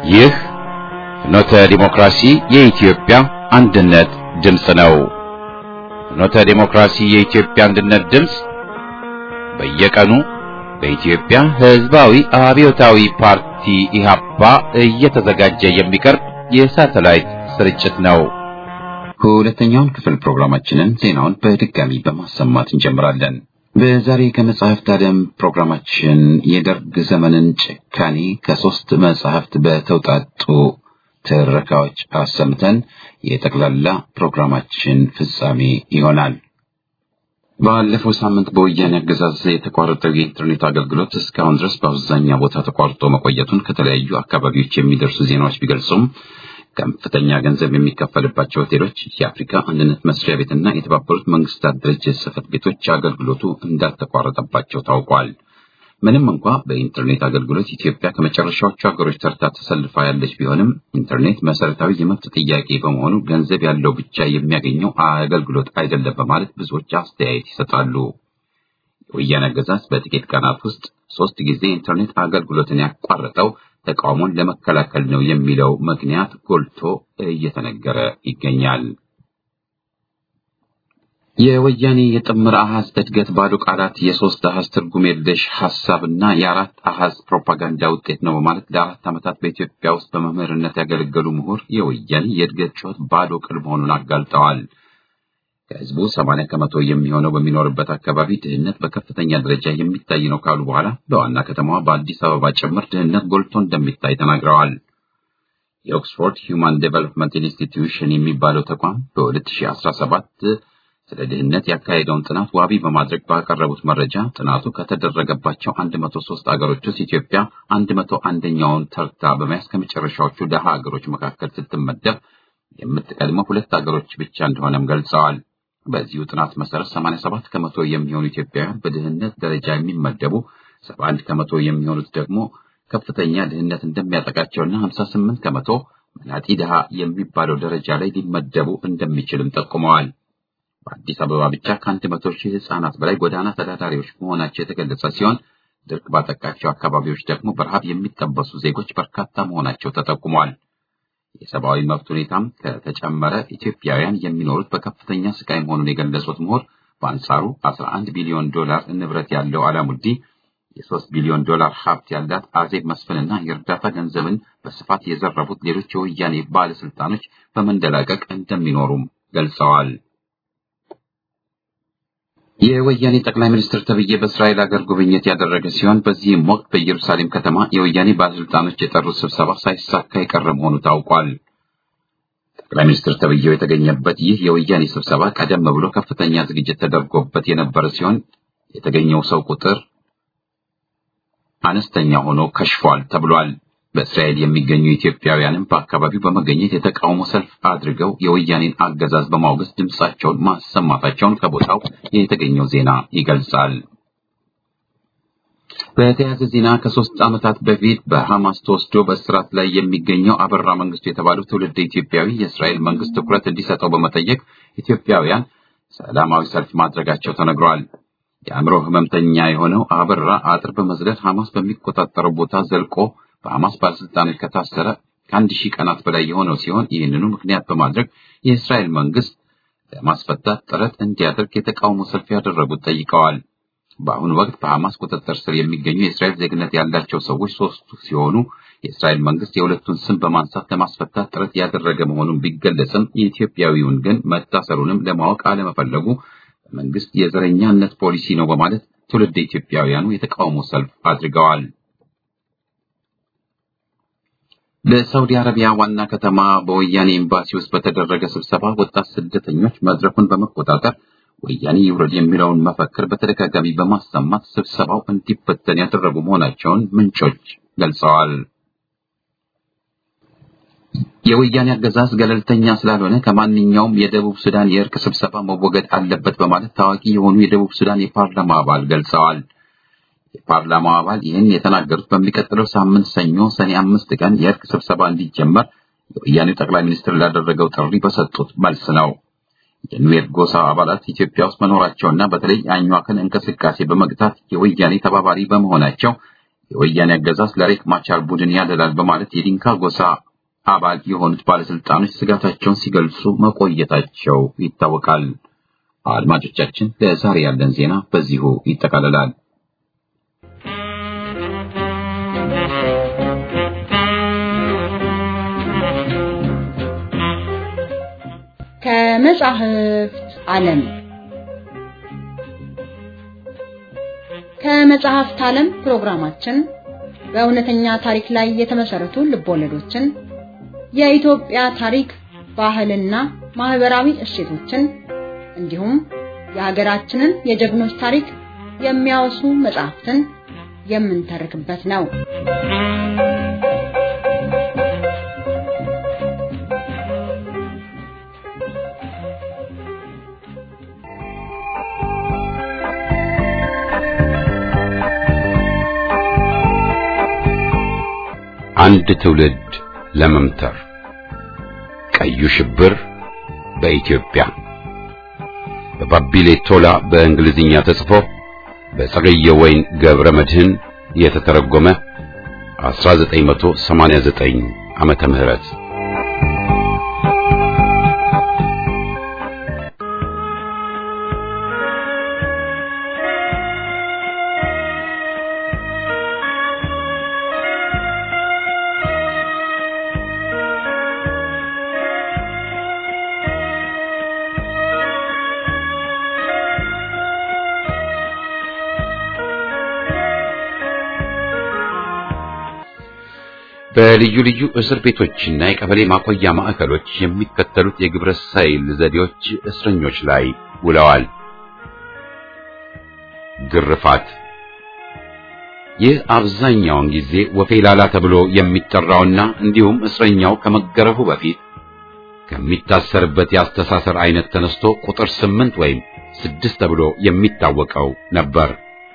ይህ ፍኖተ ዲሞክራሲ የኢትዮጵያ አንድነት ድምፅ ነው። ፍኖተ ዲሞክራሲ የኢትዮጵያ አንድነት ድምፅ በየቀኑ በኢትዮጵያ ሕዝባዊ አብዮታዊ ፓርቲ ኢህአፓ እየተዘጋጀ የሚቀርብ የሳተላይት ስርጭት ነው። ሁለተኛውን ክፍል ፕሮግራማችንን ዜናውን በድጋሚ በማሰማት እንጀምራለን። በዛሬ ከመጽሐፍት ዓለም ፕሮግራማችን የደርግ ዘመንን ጭካኔ ከሶስት መጽሐፍት በተውጣጡ ትረካዎች አሰምተን የጠቅላላ ፕሮግራማችን ፍጻሜ ይሆናል። ባለፈው ሳምንት በወያኔ አገዛዝ የተቋረጠው የኢንተርኔት አገልግሎት እስካሁን ድረስ በአብዛኛው ቦታ ተቋርጦ መቆየቱን ከተለያዩ አካባቢዎች የሚደርሱ ዜናዎች ቢገልጹም ከፍተኛ ገንዘብ የሚከፈልባቸው ሆቴሎች፣ የአፍሪካ አንድነት መስሪያ ቤትና የተባበሩት መንግስታት ድርጅት ጽሕፈት ቤቶች አገልግሎቱ እንዳልተቋረጠባቸው ታውቋል። ምንም እንኳ በኢንተርኔት አገልግሎት ኢትዮጵያ ከመጨረሻዎቹ ሀገሮች ተርታ ተሰልፋ ያለች ቢሆንም ኢንተርኔት መሰረታዊ የመብት ጥያቄ በመሆኑ ገንዘብ ያለው ብቻ የሚያገኘው አገልግሎት አይደለም በማለት ብዙዎች አስተያየት ይሰጣሉ። የወያኔ አገዛዝ በጥቂት ቀናት ውስጥ ሶስት ጊዜ ኢንተርኔት አገልግሎትን ያቋረጠው ተቃውሞን ለመከላከል ነው የሚለው ምክንያት ጎልቶ እየተነገረ ይገኛል። የወያኔ የጥምር አሃዝ እድገት ባዶ ቃላት የሶስት አሃዝ ትርጉም የለሽ ሀሳብና የአራት አሃዝ ፕሮፓጋንዳ ውጤት ነው በማለት ለአራት ዓመታት በኢትዮጵያ ውስጥ በመምህርነት ያገለገሉ ምሁር የወያኔ የእድገት ጩኸት ባዶ ቅል መሆኑን አጋልጠዋል። ከህዝቡ ሰማንያ ከመቶ የሚሆነው በሚኖርበት አካባቢ ድህነት በከፍተኛ ደረጃ የሚታይ ነው ካሉ በኋላ በዋና ከተማዋ በአዲስ አበባ ጭምር ድህነት ጎልቶ እንደሚታይ ተናግረዋል። የኦክስፎርድ ሂውማን ዴቨሎፕመንት ኢንስቲትዩሽን የሚባለው ተቋም በ2017 ስለ ድህነት ያካሄደውን ጥናት ዋቢ በማድረግ ባቀረቡት መረጃ ጥናቱ ከተደረገባቸው 103 አገሮች ውስጥ ኢትዮጵያ 101ኛውን ተርታ በመያዝ ከመጨረሻዎቹ ደሃ አገሮች መካከል ስትመደብ የምትቀድመው ሁለት አገሮች ብቻ እንደሆነም ገልጸዋል። በዚሁ ጥናት መሰረት 87 ከመቶ የሚሆኑ ኢትዮጵያውያን በድህነት ደረጃ የሚመደቡ፣ 71 ከመቶ የሚሆኑት ደግሞ ከፍተኛ ድህነት እንደሚያጠቃቸውና 58 ከመቶ መናጢ ድሃ የሚባለው ደረጃ ላይ ሊመደቡ እንደሚችልም ጠቁመዋል። በአዲስ አበባ ብቻ ከአንድ መቶ ሺህ ህጻናት በላይ ጎዳና ተዳዳሪዎች መሆናቸው የተገለጸ ሲሆን ድርቅ ባጠቃቸው አካባቢዎች ደግሞ በረሃብ የሚጠበሱ ዜጎች በርካታ መሆናቸው ተጠቁሟል። የሰብአዊ መብት ሁኔታም ከተጨመረ ኢትዮጵያውያን የሚኖሩት በከፍተኛ ስቃይ መሆኑን የገለጹት ምሁር በአንጻሩ 11 ቢሊዮን ዶላር ንብረት ያለው አላሙዲ የሶስት ቢሊዮን ዶላር ሀብት ያላት አዜብ መስፍንና የእርዳታ ገንዘብን በስፋት የዘረፉት ሌሎች የወያኔ ባለስልጣኖች በመንደላቀቅ እንደሚኖሩም ገልጸዋል። የወያኔ ጠቅላይ ሚኒስትር ተብዬ በእስራኤል ሀገር ጉብኝት ያደረገ ሲሆን በዚህም ወቅት በኢየሩሳሌም ከተማ የወያኔ ባለስልጣኖች የጠሩት ስብሰባ ሳይሳካ የቀረ መሆኑ ታውቋል። ጠቅላይ ሚኒስትር ተብዬው የተገኘበት ይህ የወያኔ ስብሰባ ቀደም ብሎ ከፍተኛ ዝግጅት ተደርጎበት የነበረ ሲሆን የተገኘው ሰው ቁጥር አነስተኛ ሆኖ ከሽፏል ተብሏል። በእስራኤል የሚገኙ ኢትዮጵያውያንም በአካባቢው በመገኘት የተቃውሞ ሰልፍ አድርገው የወያኔን አገዛዝ በማውገዝ ድምጻቸውን ማሰማታቸውን ከቦታው የተገኘው ዜና ይገልጻል። በተያያዘ ዜና ከሶስት ዓመታት በፊት በሐማስ ተወስዶ በእስራት ላይ የሚገኘው አበራ መንግስቱ የተባለው ትውልድ ኢትዮጵያዊ የእስራኤል መንግስት ትኩረት እንዲሰጠው በመጠየቅ ኢትዮጵያውያን ሰላማዊ ሰልፍ ማድረጋቸው ተነግሯል። የአእምሮ ህመምተኛ የሆነው አበራ አጥር በመዝለል ሐማስ በሚቆጣጠረው ቦታ ዘልቆ በሐማስ ባለስልጣኖች ከታሰረ ከአንድ ሺህ ቀናት በላይ የሆነው ሲሆን ይህንኑ ምክንያት በማድረግ የእስራኤል መንግስት ለማስፈታት ጥረት እንዲያደርግ የተቃውሞ ሰልፍ ያደረጉት ጠይቀዋል። በአሁኑ ወቅት በሐማስ ቁጥጥር ስር የሚገኙ የእስራኤል ዜግነት ያላቸው ሰዎች ሶስቱ ሲሆኑ የእስራኤል መንግስት የሁለቱን ስም በማንሳት ለማስፈታት ጥረት ያደረገ መሆኑን ቢገለጽም የኢትዮጵያዊውን ግን መታሰሩንም ለማወቅ አለመፈለጉ መንግስት የዘረኛነት ፖሊሲ ነው በማለት ትውልድ ኢትዮጵያውያኑ የተቃውሞ ሰልፍ አድርገዋል። በሳውዲ አረቢያ ዋና ከተማ በወያኔ ኤምባሲ ውስጥ በተደረገ ስብሰባ ወጣት ስደተኞች መድረኩን በመቆጣጠር ወያኔ ይውረድ የሚለውን መፈክር በተደጋጋሚ በማሰማት ስብሰባው እንዲበተን ያደረጉ መሆናቸውን ምንጮች ገልጸዋል። የወያኔ አገዛዝ ገለልተኛ ስላልሆነ ከማንኛውም የደቡብ ሱዳን የእርቅ ስብሰባ መወገድ አለበት በማለት ታዋቂ የሆኑ የደቡብ ሱዳን የፓርላማ አባል ገልጸዋል። የፓርላማው አባል ይህን የተናገሩት በሚቀጥለው ሳምንት ሰኞ ሰኔ አምስት ቀን የእርቅ ስብሰባ እንዲጀመር የወያኔው ጠቅላይ ሚኒስትር ላደረገው ጥሪ በሰጡት መልስ ነው። የኑዌር ጎሳ አባላት ኢትዮጵያ ውስጥ መኖራቸውና በተለይ የአኟክን እንቅስቃሴ በመግታት የወያኔ ተባባሪ በመሆናቸው የወያኔ አገዛዝ ለሬክ ማቻር ቡድን ያደላል በማለት የዲንካ ጎሳ አባል የሆኑት ባለስልጣኖች ስጋታቸውን ሲገልጹ መቆየታቸው ይታወቃል። አድማጮቻችን፣ ለዛሬ ያለን ዜና በዚሁ ይጠቃልላል። ከመጻሕፍት ዓለም ከመጽሐፍት ዓለም ፕሮግራማችን በእውነተኛ ታሪክ ላይ የተመሰረቱ ልቦለዶችን፣ የኢትዮጵያ ታሪክ፣ ባህልና ማህበራዊ እሴቶችን እንዲሁም የሀገራችንን የጀግኖች ታሪክ የሚያወሱ መጽሐፍትን የምንተርክበት ነው። አንድ ትውልድ ለመምተር ቀዩ ሽብር በኢትዮጵያ በባቢሌ ቶላ በእንግሊዝኛ ተጽፎ በጸገየ ወይን ገብረ መድህን የተተረጎመ 1989 ዓመተ ምህረት በልዩ ልዩ እስር ቤቶችና የቀበሌ ማቆያ ማዕከሎች የሚከተሉት የግብረ ሰይል ዘዴዎች እስረኞች ላይ ውለዋል። ግርፋት። ይህ አብዛኛውን ጊዜ ወፌላላ ተብሎ የሚጠራውና እንዲሁም እስረኛው ከመገረፉ በፊት ከሚታሰርበት የአስተሳሰር አይነት ተነስቶ ቁጥር ስምንት ወይም ስድስት ተብሎ የሚታወቀው ነበር።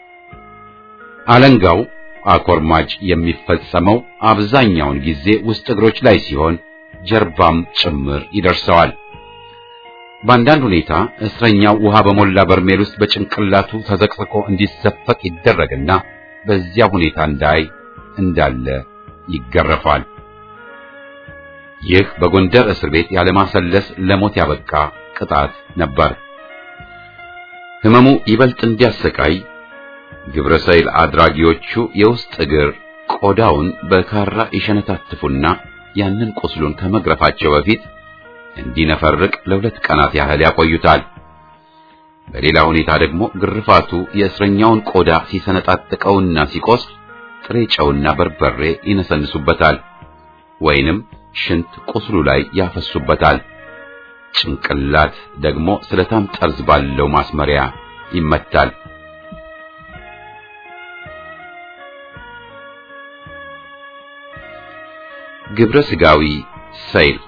አለንጋው አኮርማጭ የሚፈጸመው አብዛኛውን ጊዜ ውስጥ እግሮች ላይ ሲሆን ጀርባም ጭምር ይደርሰዋል። በአንዳንድ ሁኔታ እስረኛው ውሃ በሞላ በርሜል ውስጥ በጭንቅላቱ ተዘቅዝቆ እንዲዘፈቅ ይደረግና በዚያ ሁኔታ እንዳይ እንዳለ ይገረፋል። ይህ በጎንደር እስር ቤት ያለማሰለስ ለሞት ያበቃ ቅጣት ነበር። ሕመሙ ይበልጥ እንዲያሰቃይ ግብረ ሰይል አድራጊዎቹ የውስጥ እግር ቆዳውን በካራ ይሸነታትፉና ያንን ቁስሉን ከመግረፋቸው በፊት እንዲነፈርቅ ለሁለት ቀናት ያህል ያቆዩታል። በሌላ ሁኔታ ደግሞ ግርፋቱ የእስረኛውን ቆዳ ሲሰነጣጥቀውና ሲቆስል ጥሬ ጨውና በርበሬ ይነሰንሱበታል ወይንም ሽንት ቁስሉ ላይ ያፈሱበታል። ጭንቅላት ደግሞ ስለታም ጠርዝ ባለው ማስመሪያ ይመታል። ግብረ ስጋዊ ሰይል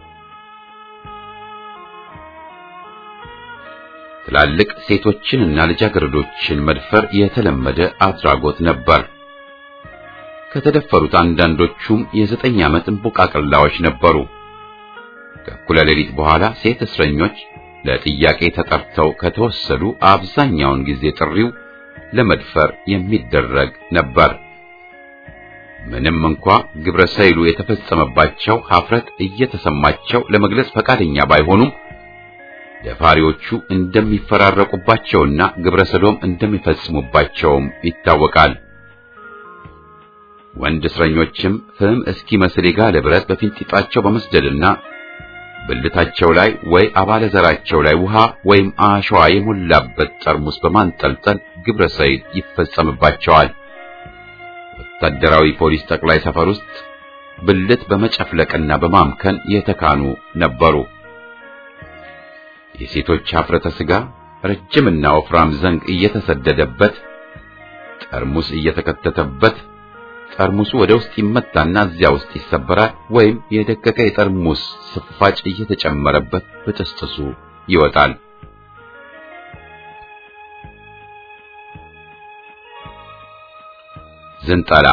ትላልቅ ሴቶችንና ልጃገረዶችን መድፈር የተለመደ አድራጎት ነበር። ከተደፈሩት አንዳንዶቹም የዘጠኝ ዓመት እንቦቃቅላዎች ነበሩ። ከእኩለ ሌሊት በኋላ ሴት እስረኞች ለጥያቄ ተጠርተው ከተወሰዱ አብዛኛውን ጊዜ ጥሪው ለመድፈር የሚደረግ ነበር። ምንም እንኳ ግብረ ሰይሉ የተፈጸመባቸው ኀፍረት እየተሰማቸው ለመግለጽ ፈቃደኛ ባይሆኑም ደፋሪዎቹ እንደሚፈራረቁባቸውና ግብረ ሰዶም እንደሚፈጽሙባቸውም ይታወቃል። ወንድ እስረኞችም ፍም እስኪመስል የጋለ ብረት በፊንጢጣቸው በመስደድና ብልታቸው ላይ ወይ አባለ ዘራቸው ላይ ውሃ ወይም አሸዋ የሞላበት ጠርሙስ በማንጠልጠል ግብረ ሰይል ይፈጸምባቸዋል። ወታደራዊ ፖሊስ ጠቅላይ ሰፈር ውስጥ ብልት በመጨፍለቅና በማምከን የተካኑ ነበሩ። የሴቶች ኀፍረተ ሥጋ ረጅምና ወፍራም ዘንግ እየተሰደደበት ጠርሙስ እየተከተተበት ጠርሙሱ ወደ ውስጥ ይመታና እዚያ ውስጥ ይሰበራል፣ ወይም የደቀቀ የጠርሙስ ስፋጭ እየተጨመረበት በጥስጥሱ ይወጣል። ዝንጠላ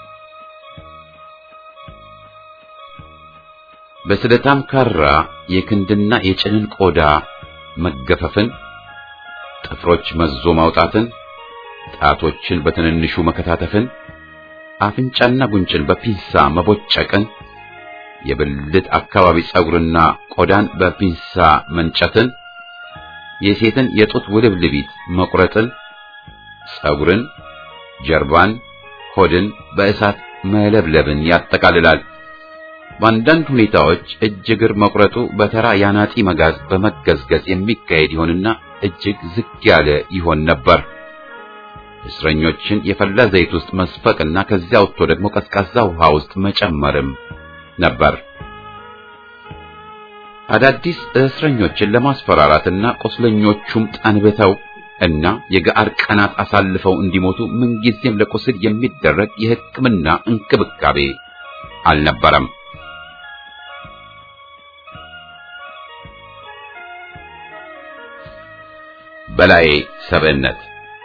በስለታም ካራ የክንድና የጭንን ቆዳ መገፈፍን፣ ጥፍሮች መዞ ማውጣትን፣ ጣቶችን በትንንሹ መከታተፍን፣ አፍንጫና ጉንጭን በፒንሳ መቦጨቅን፣ የብልት አካባቢ ጸጉርና ቆዳን በፒንሳ መንጨትን፣ የሴትን የጡት ውልብልቢት መቁረጥን፣ ጸጉርን፣ ጀርባን፣ ሆድን በእሳት መለብለብን ያጠቃልላል። በአንዳንድ ሁኔታዎች እጅ እግር መቁረጡ በተራ ያናጢ መጋዝ በመገዝገዝ የሚካሄድ ይሆንና እጅግ ዝግ ያለ ይሆን ነበር። እስረኞችን የፈላ ዘይት ውስጥ መስፈቅና ከዚያ ወጥቶ ደግሞ ቀዝቃዛ ውሃ ውስጥ መጨመርም ነበር። አዳዲስ እስረኞችን ለማስፈራራትና ቁስለኞቹም ጠንብተው እና የገአር ቀናት አሳልፈው እንዲሞቱ ምንጊዜም ለቁስል የሚደረግ የሕክምና እንክብካቤ አልነበረም። በላይ ሰብዕነት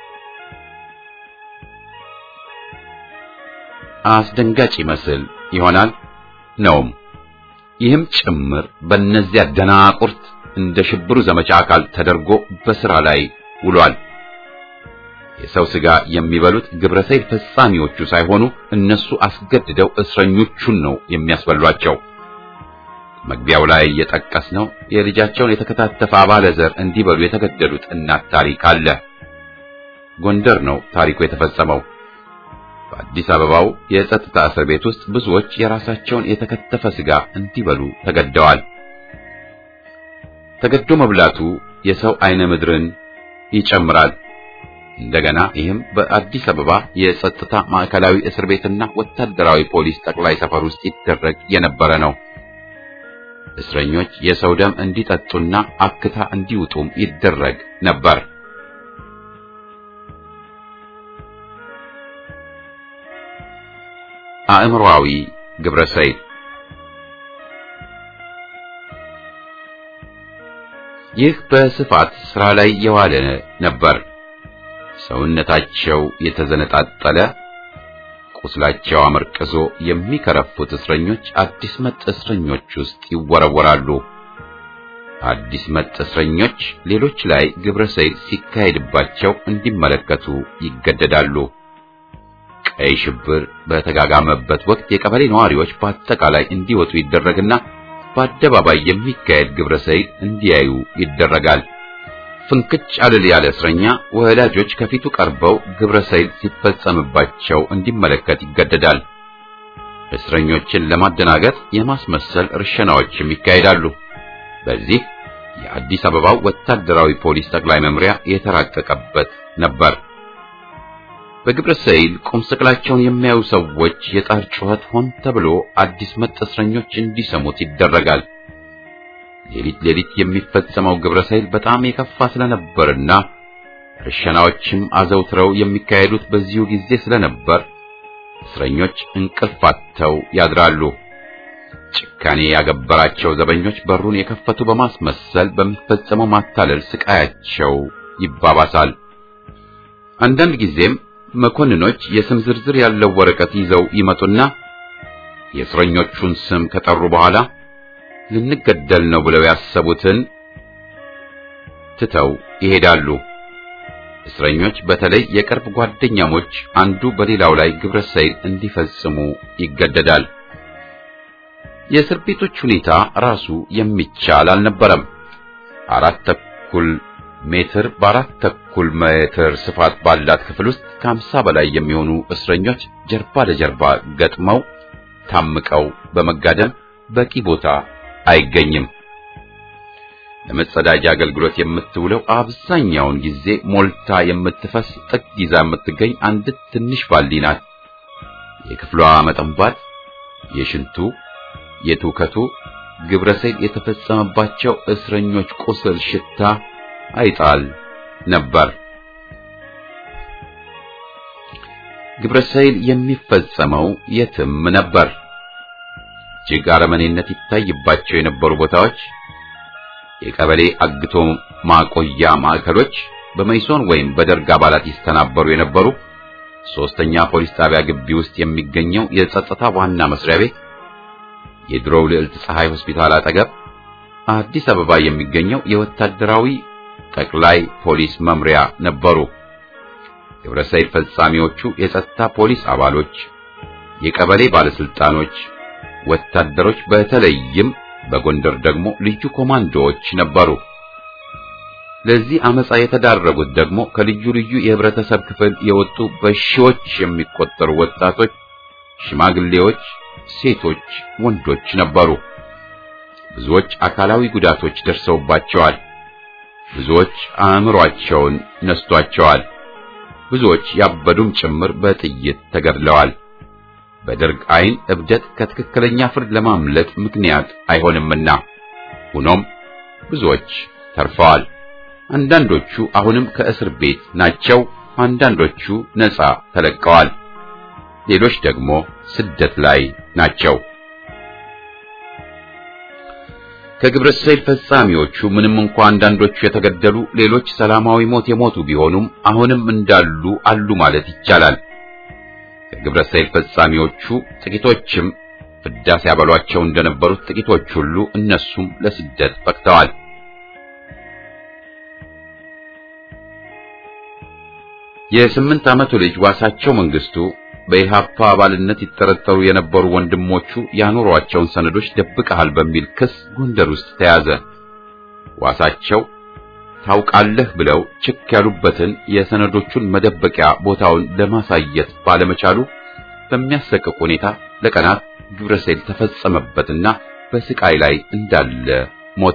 አስደንጋጭ ይመስል ይሆናል ነውም። ይህም ጭምር በእነዚያ ደናቁርት እንደ ሽብሩ ዘመቻ አካል ተደርጎ በሥራ ላይ ውሏል። የሰው ሥጋ የሚበሉት ግብረሰይል ፈጻሚዎቹ ሳይሆኑ እነሱ አስገድደው እስረኞቹን ነው የሚያስበሏቸው። መግቢያው ላይ የጠቀስነው የልጃቸውን የተከታተፈ አባለ ዘር እንዲበሉ የተገደሉት እናት ታሪክ አለ። ጎንደር ነው ታሪኩ የተፈጸመው። በአዲስ አበባው የጸጥታ እስር ቤት ውስጥ ብዙዎች የራሳቸውን የተከተፈ ሥጋ እንዲበሉ ተገደዋል። ተገዶ መብላቱ የሰው አይነ ምድርን ይጨምራል። እንደገና ይህም በአዲስ አበባ የጸጥታ ማዕከላዊ እስር ቤትና ወታደራዊ ፖሊስ ጠቅላይ ሰፈር ውስጥ ይደረግ የነበረ ነው። እስረኞች የሰው ደም እንዲጠጡና አክታ እንዲውጡም ይደረግ ነበር። አእምሮአዊ ግብረሰይል ይህ በስፋት ሥራ ላይ የዋለ ነበር። ሰውነታቸው የተዘነጣጠለ ቁስላቸው አመርቅዞ የሚከረፉት እስረኞች አዲስ መጥ እስረኞች ውስጥ ይወረወራሉ። አዲስ መጥ እስረኞች ሌሎች ላይ ግብረ ሰይል ሲካሄድባቸው እንዲመለከቱ ይገደዳሉ። ቀይ ሽብር በተጋጋመበት ወቅት የቀበሌ ነዋሪዎች በአጠቃላይ እንዲወጡ ይደረግና በአደባባይ የሚካሄድ ግብረ ሰይል እንዲያዩ ይደረጋል። ፍንክች አልል ያለ እስረኛ ወላጆች ከፊቱ ቀርበው ግብረ ሰይል ሲፈጸምባቸው እንዲመለከት ይገደዳል። እስረኞችን ለማደናገጥ የማስመሰል እርሸናዎችም ይካሄዳሉ። በዚህ የአዲስ አበባው ወታደራዊ ፖሊስ ጠቅላይ መምሪያ የተራቀቀበት ነበር። በግብረ ሰይል ቁም ስቅላቸውን የሚያዩ ሰዎች የጣር ጩኸት ሆን ተብሎ አዲስ መጥ እስረኞች እንዲሰሙት ይደረጋል። ሌሊት ሌሊት የሚፈጸመው ግብረ ሰይል በጣም የከፋ ስለነበርና እርሸናዎችም አዘውትረው የሚካሄዱት በዚሁ ጊዜ ስለነበር እስረኞች እንቅልፍ አጥተው ያድራሉ። ጭካኔ ያገበራቸው ዘበኞች በሩን የከፈቱ በማስመሰል በሚፈጸመው ማታለል ስቃያቸው ይባባሳል። አንዳንድ ጊዜም መኮንኖች የስም ዝርዝር ያለው ወረቀት ይዘው ይመጡና የእስረኞቹን ስም ከጠሩ በኋላ ልንገደል ነው ብለው ያሰቡትን ትተው ይሄዳሉ። እስረኞች በተለይ የቅርብ ጓደኛሞች አንዱ በሌላው ላይ ግብረ ሰይል እንዲፈጽሙ ይገደዳል። የእስር ቤቶች ሁኔታ ራሱ የሚቻል አልነበረም። አራት ተኩል ሜትር በአራት ተኩል ሜትር ስፋት ባላት ክፍል ውስጥ ከሀምሳ በላይ የሚሆኑ እስረኞች ጀርባ ለጀርባ ገጥመው ታምቀው በመጋደም በቂ ቦታ አይገኝም። ለመጸዳጃ አገልግሎት የምትውለው አብዛኛውን ጊዜ ሞልታ የምትፈስ ጥግ ይዛ የምትገኝ አንድ ትንሽ ባልዲ ናት። የክፍሏ መጠንባት፣ የሽንቱ፣ የትውከቱ ግብረ ሰይል የተፈጸመባቸው እስረኞች ቁስል ሽታ አይጣል ነበር። ግብረ ሰይል የሚፈጸመው የትም ነበር። እጅግ አረመኔነት ይታይባቸው የነበሩ ቦታዎች የቀበሌ አግቶ ማቆያ ማዕከሎች፣ በመይሶን ወይም በደርግ አባላት ይስተናበሩ የነበሩ ሶስተኛ ፖሊስ ጣቢያ ግቢ ውስጥ የሚገኘው የጸጥታ ዋና መስሪያ ቤት፣ የድሮው ልዕልት ፀሐይ ሆስፒታል አጠገብ አዲስ አበባ የሚገኘው የወታደራዊ ጠቅላይ ፖሊስ መምሪያ ነበሩ። ግብረ ሰይል ፈጻሚዎቹ የጸጥታ ፖሊስ አባሎች፣ የቀበሌ ባለስልጣኖች፣ ወታደሮች፣ በተለይም በጎንደር ደግሞ ልዩ ኮማንዶዎች ነበሩ። ለዚህ አመጻ የተዳረጉት ደግሞ ከልዩ ልዩ የህብረተሰብ ክፍል የወጡ በሺዎች የሚቆጠሩ ወጣቶች፣ ሽማግሌዎች፣ ሴቶች፣ ወንዶች ነበሩ። ብዙዎች አካላዊ ጉዳቶች ደርሰውባቸዋል። ብዙዎች አእምሯቸውን ነስቷቸዋል። ብዙዎች ያበዱም ጭምር በጥይት ተገድለዋል። በደርግ ዓይን እብደት ከትክክለኛ ፍርድ ለማምለጥ ምክንያት አይሆንምና፣ ሆኖም ብዙዎች ተርፈዋል። አንዳንዶቹ አሁንም ከእስር ቤት ናቸው። አንዳንዶቹ ነፃ ተለቀዋል። ሌሎች ደግሞ ስደት ላይ ናቸው። ከግብረ ሰይል ፈጻሚዎቹ ምንም እንኳ አንዳንዶቹ የተገደሉ፣ ሌሎች ሰላማዊ ሞት የሞቱ ቢሆኑም አሁንም እንዳሉ አሉ ማለት ይቻላል። ከግብረ ሰይል ፈጻሚዎቹ ጥቂቶችም ፍዳ ሲያበሏቸው እንደነበሩት ጥቂቶች ሁሉ እነሱም ለስደት በቅተዋል። የስምንት ዓመቱ ልጅ ዋሳቸው መንግስቱ በኢሃፓ አባልነት ይጠረጠሩ የነበሩ ወንድሞቹ ያኖሯቸውን ሰነዶች ደብቀሃል በሚል ክስ ጎንደር ውስጥ ተያዘ። ዋሳቸው ታውቃለህ ብለው ችክ ያሉበትን የሰነዶቹን መደበቂያ ቦታውን ለማሳየት ባለመቻሉ በሚያሰቅቅ ሁኔታ ለቀናት ግብረ ሰይል ተፈጸመበትና በስቃይ ላይ እንዳለ ሞተ።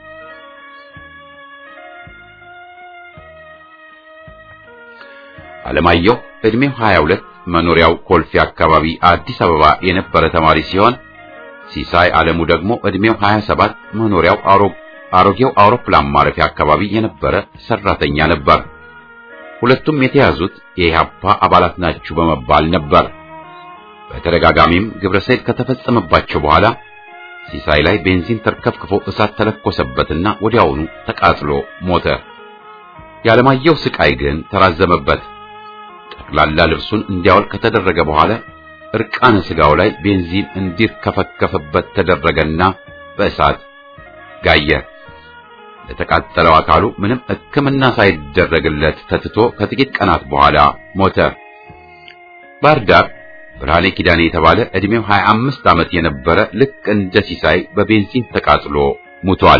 አለማየሁ ዕድሜው 22 መኖሪያው ኮልፌ አካባቢ አዲስ አበባ የነበረ ተማሪ ሲሆን ሲሳይ ዓለሙ ደግሞ ዕድሜው 27 መኖሪያው አሮጌው አውሮፕላን ማረፊያ አካባቢ የነበረ ሰራተኛ ነበር። ሁለቱም የተያዙት የኢህአፓ አባላት ናችሁ በመባል ነበር። በተደጋጋሚም ግብረ ሰይል ከተፈጸመባቸው በኋላ ሲሳይ ላይ ቤንዚን ተርከፍክፎ እሳት ተለኮሰበትና ወዲያውኑ ተቃጥሎ ሞተ። የዓለማየሁ ስቃይ ግን ተራዘመበት። ጠቅላላ ልብሱን እንዲያወልቅ ከተደረገ በኋላ እርቃነ ስጋው ላይ ቤንዚን እንዲርከፈከፍበት ተደረገና በእሳት ጋየ። ለተቃጠለው አካሉ ምንም ሕክምና ሳይደረግለት ተትቶ ከጥቂት ቀናት በኋላ ሞተ። ባህር ዳር ብርሃኔ ኪዳኔ የተባለ ዕድሜው 25 ዓመት የነበረ ልክ እንደ ሲሳይ በቤንዚን ተቃጥሎ ሙቷል።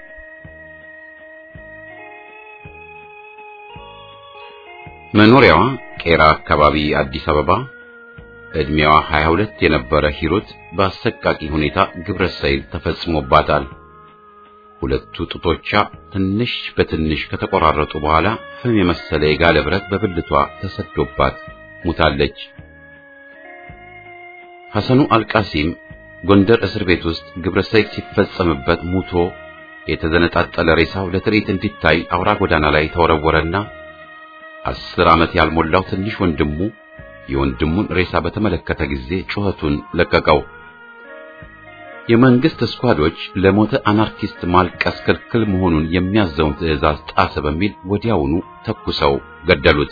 መኖሪያዋ ቄራ አካባቢ አዲስ አበባ ዕድሜዋ 22 የነበረ ሂሩት በአሰቃቂ ሁኔታ ግብረ ሰይል ተፈጽሞባታል። ሁለቱ ጡቶቿ ትንሽ በትንሽ ከተቆራረጡ በኋላ ፍም የመሰለ የጋለ ብረት በብልቷ ተሰዶባት ሙታለች። ሐሰኑ አልቃሲም ጎንደር እስር ቤት ውስጥ ግብረ ሰይል ሲፈጸምበት ሙቶ የተዘነጣጠለ ሬሳው ለትርኢት እንዲታይ አውራ ጎዳና ላይ ተወረወረና አስር ዓመት ያልሞላው ትንሽ ወንድሙ የወንድሙን ሬሳ በተመለከተ ጊዜ ጩኸቱን ለቀቀው። የመንግስት ስኳዶች ለሞተ አናርኪስት ማልቀስ ክልክል መሆኑን የሚያዘውን ትዕዛዝ ጣሰ በሚል ወዲያውኑ ተኩሰው ገደሉት።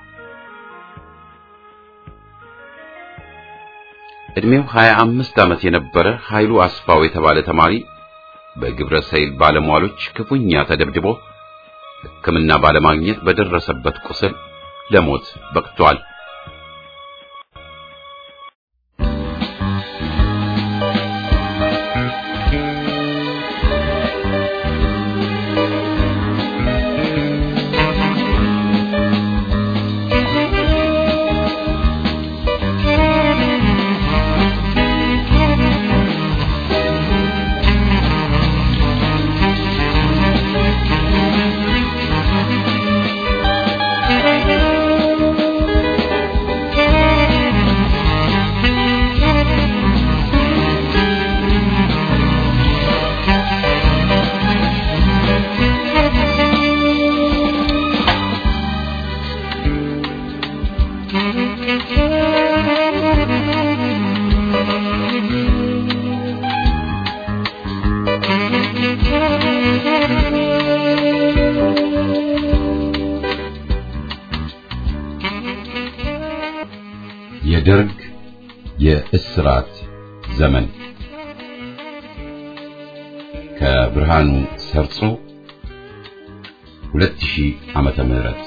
ዕድሜው 25 ዓመት የነበረ ኃይሉ አስፋው የተባለ ተማሪ በግብረ ሰይል ባለሟሎች ክፉኛ ተደብድቦ ሕክምና ባለማግኘት በደረሰበት ቁስል ለሞት በቅቷል። የደርግ የእስራት ዘመን ከብርሃኑ ሰርጾ 2000 ዓመተ ምህረት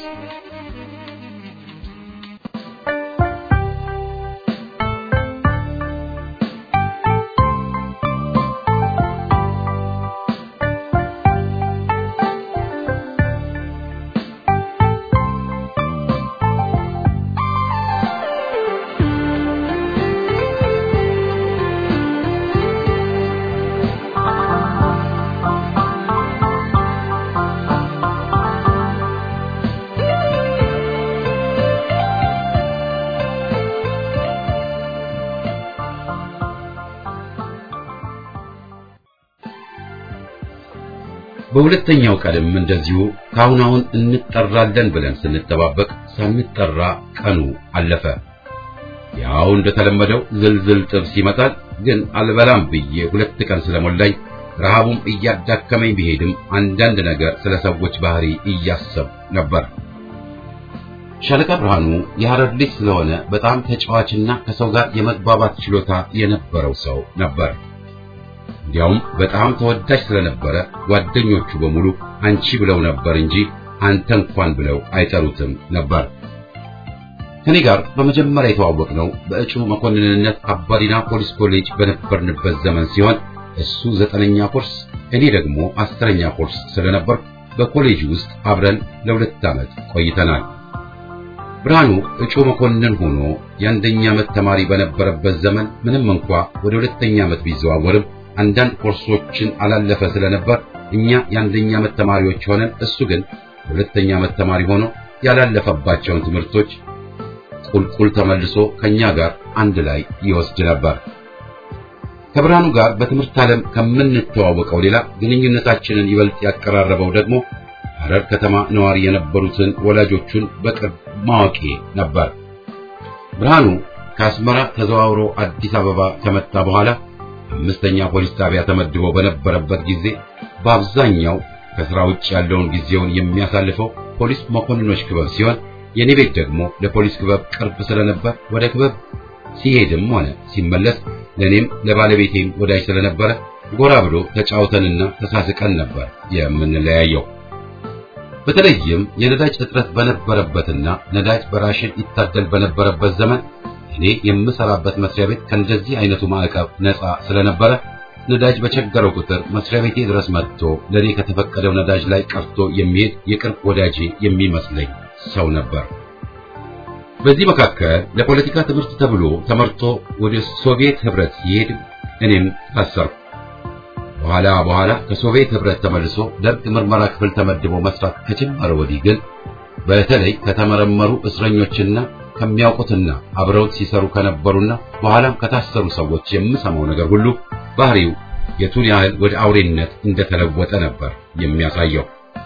በሁለተኛው ቀንም እንደዚሁ ከአሁን አሁን እንጠራለን ብለን ስንጠባበቅ ሳንጠራ ቀኑ አለፈ። ያው እንደተለመደው ዝልዝል ጥብስ ይመጣል። ግን አልበላም ብዬ ሁለት ቀን ስለሞላኝ ረሃቡም እያዳከመኝ ቢሄድም አንዳንድ ነገር ስለ ሰዎች ባህሪ እያሰብ ነበር። ሻለቃ ብርሃኑ የሐረር ልጅ ስለሆነ በጣም ተጫዋችና ከሰው ጋር የመግባባት ችሎታ የነበረው ሰው ነበር። እንዲያውም በጣም ተወዳጅ ስለነበረ ጓደኞቹ በሙሉ አንቺ ብለው ነበር እንጂ አንተ እንኳን ብለው አይጠሩትም ነበር። ከኔ ጋር በመጀመሪያ የተዋወቅነው በእጩ መኮንንነት አባዲና ፖሊስ ኮሌጅ በነበርንበት ዘመን ሲሆን እሱ ዘጠነኛ ኮርስ እኔ ደግሞ አስረኛ ኮርስ ስለነበር በኮሌጅ ውስጥ አብረን ለሁለት ዓመት ቆይተናል። ብርሃኑ እጩ መኮንን ሆኖ የአንደኛ ዓመት ተማሪ በነበረበት ዘመን ምንም እንኳ ወደ ሁለተኛ ዓመት ቢዘዋወርም አንዳንድ ኮርሶችን አላለፈ ስለነበር እኛ የአንደኛ ዓመት ተማሪዎች ሆነን እሱ ግን የሁለተኛ ዓመት ተማሪ ሆኖ ያላለፈባቸውን ትምህርቶች ቁልቁል ተመልሶ ከኛ ጋር አንድ ላይ ይወስድ ነበር። ከብርሃኑ ጋር በትምህርት ዓለም ከምንተዋወቀው ሌላ ግንኙነታችንን ይበልጥ ያቀራረበው ደግሞ ሐረር ከተማ ነዋሪ የነበሩትን ወላጆቹን በቅርብ ማወቄ ነበር። ብርሃኑ ከአስመራ ተዘዋውሮ አዲስ አበባ ከመጣ በኋላ አምስተኛ ፖሊስ ጣቢያ ተመድቦ በነበረበት ጊዜ በአብዛኛው ከሥራ ውጭ ያለውን ጊዜውን የሚያሳልፈው ፖሊስ መኮንኖች ክበብ ሲሆን የኔ ቤት ደግሞ ለፖሊስ ክበብ ቅርብ ስለነበር ወደ ክበብ ሲሄድም ሆነ ሲመለስ ለኔም ለባለቤቴም ወዳጅ ስለነበረ ጎራ ብሎ ተጫውተንና ተሳስቀን ነበር የምንለያየው። በተለይም የነዳጅ እጥረት በነበረበትና ነዳጅ በራሽን ይታደል በነበረበት ዘመን እኔ የምሰራበት መስሪያ ቤት ከእንደዚህ አይነቱ ማዕቀብ ነፃ ስለነበረ ነዳጅ በቸገረው ቁጥር መስሪያ ቤቴ ድረስ መጥቶ ለኔ ከተፈቀደው ነዳጅ ላይ ቀርቶ የሚሄድ የቅርብ ወዳጄ የሚመስለኝ ሰው ነበር። በዚህ መካከል ለፖለቲካ ትምህርት ተብሎ ተመርቶ ወደ ሶቪየት ህብረት ሲሄድ እኔም ታሰርኩ። በኋላ በኋላ ከሶቪየት ህብረት ተመልሶ ደርግ ምርመራ ክፍል ተመድቦ መስራት ከጀመረ ወዲህ ግን በተለይ ከተመረመሩ እስረኞችና ከሚያውቁትና አብረውት ሲሰሩ ከነበሩና በኋላም ከታሰሩ ሰዎች የምሰማው ነገር ሁሉ ባህሪው የቱን ያህል ወደ አውሬነት እንደተለወጠ ነበር የሚያሳየው።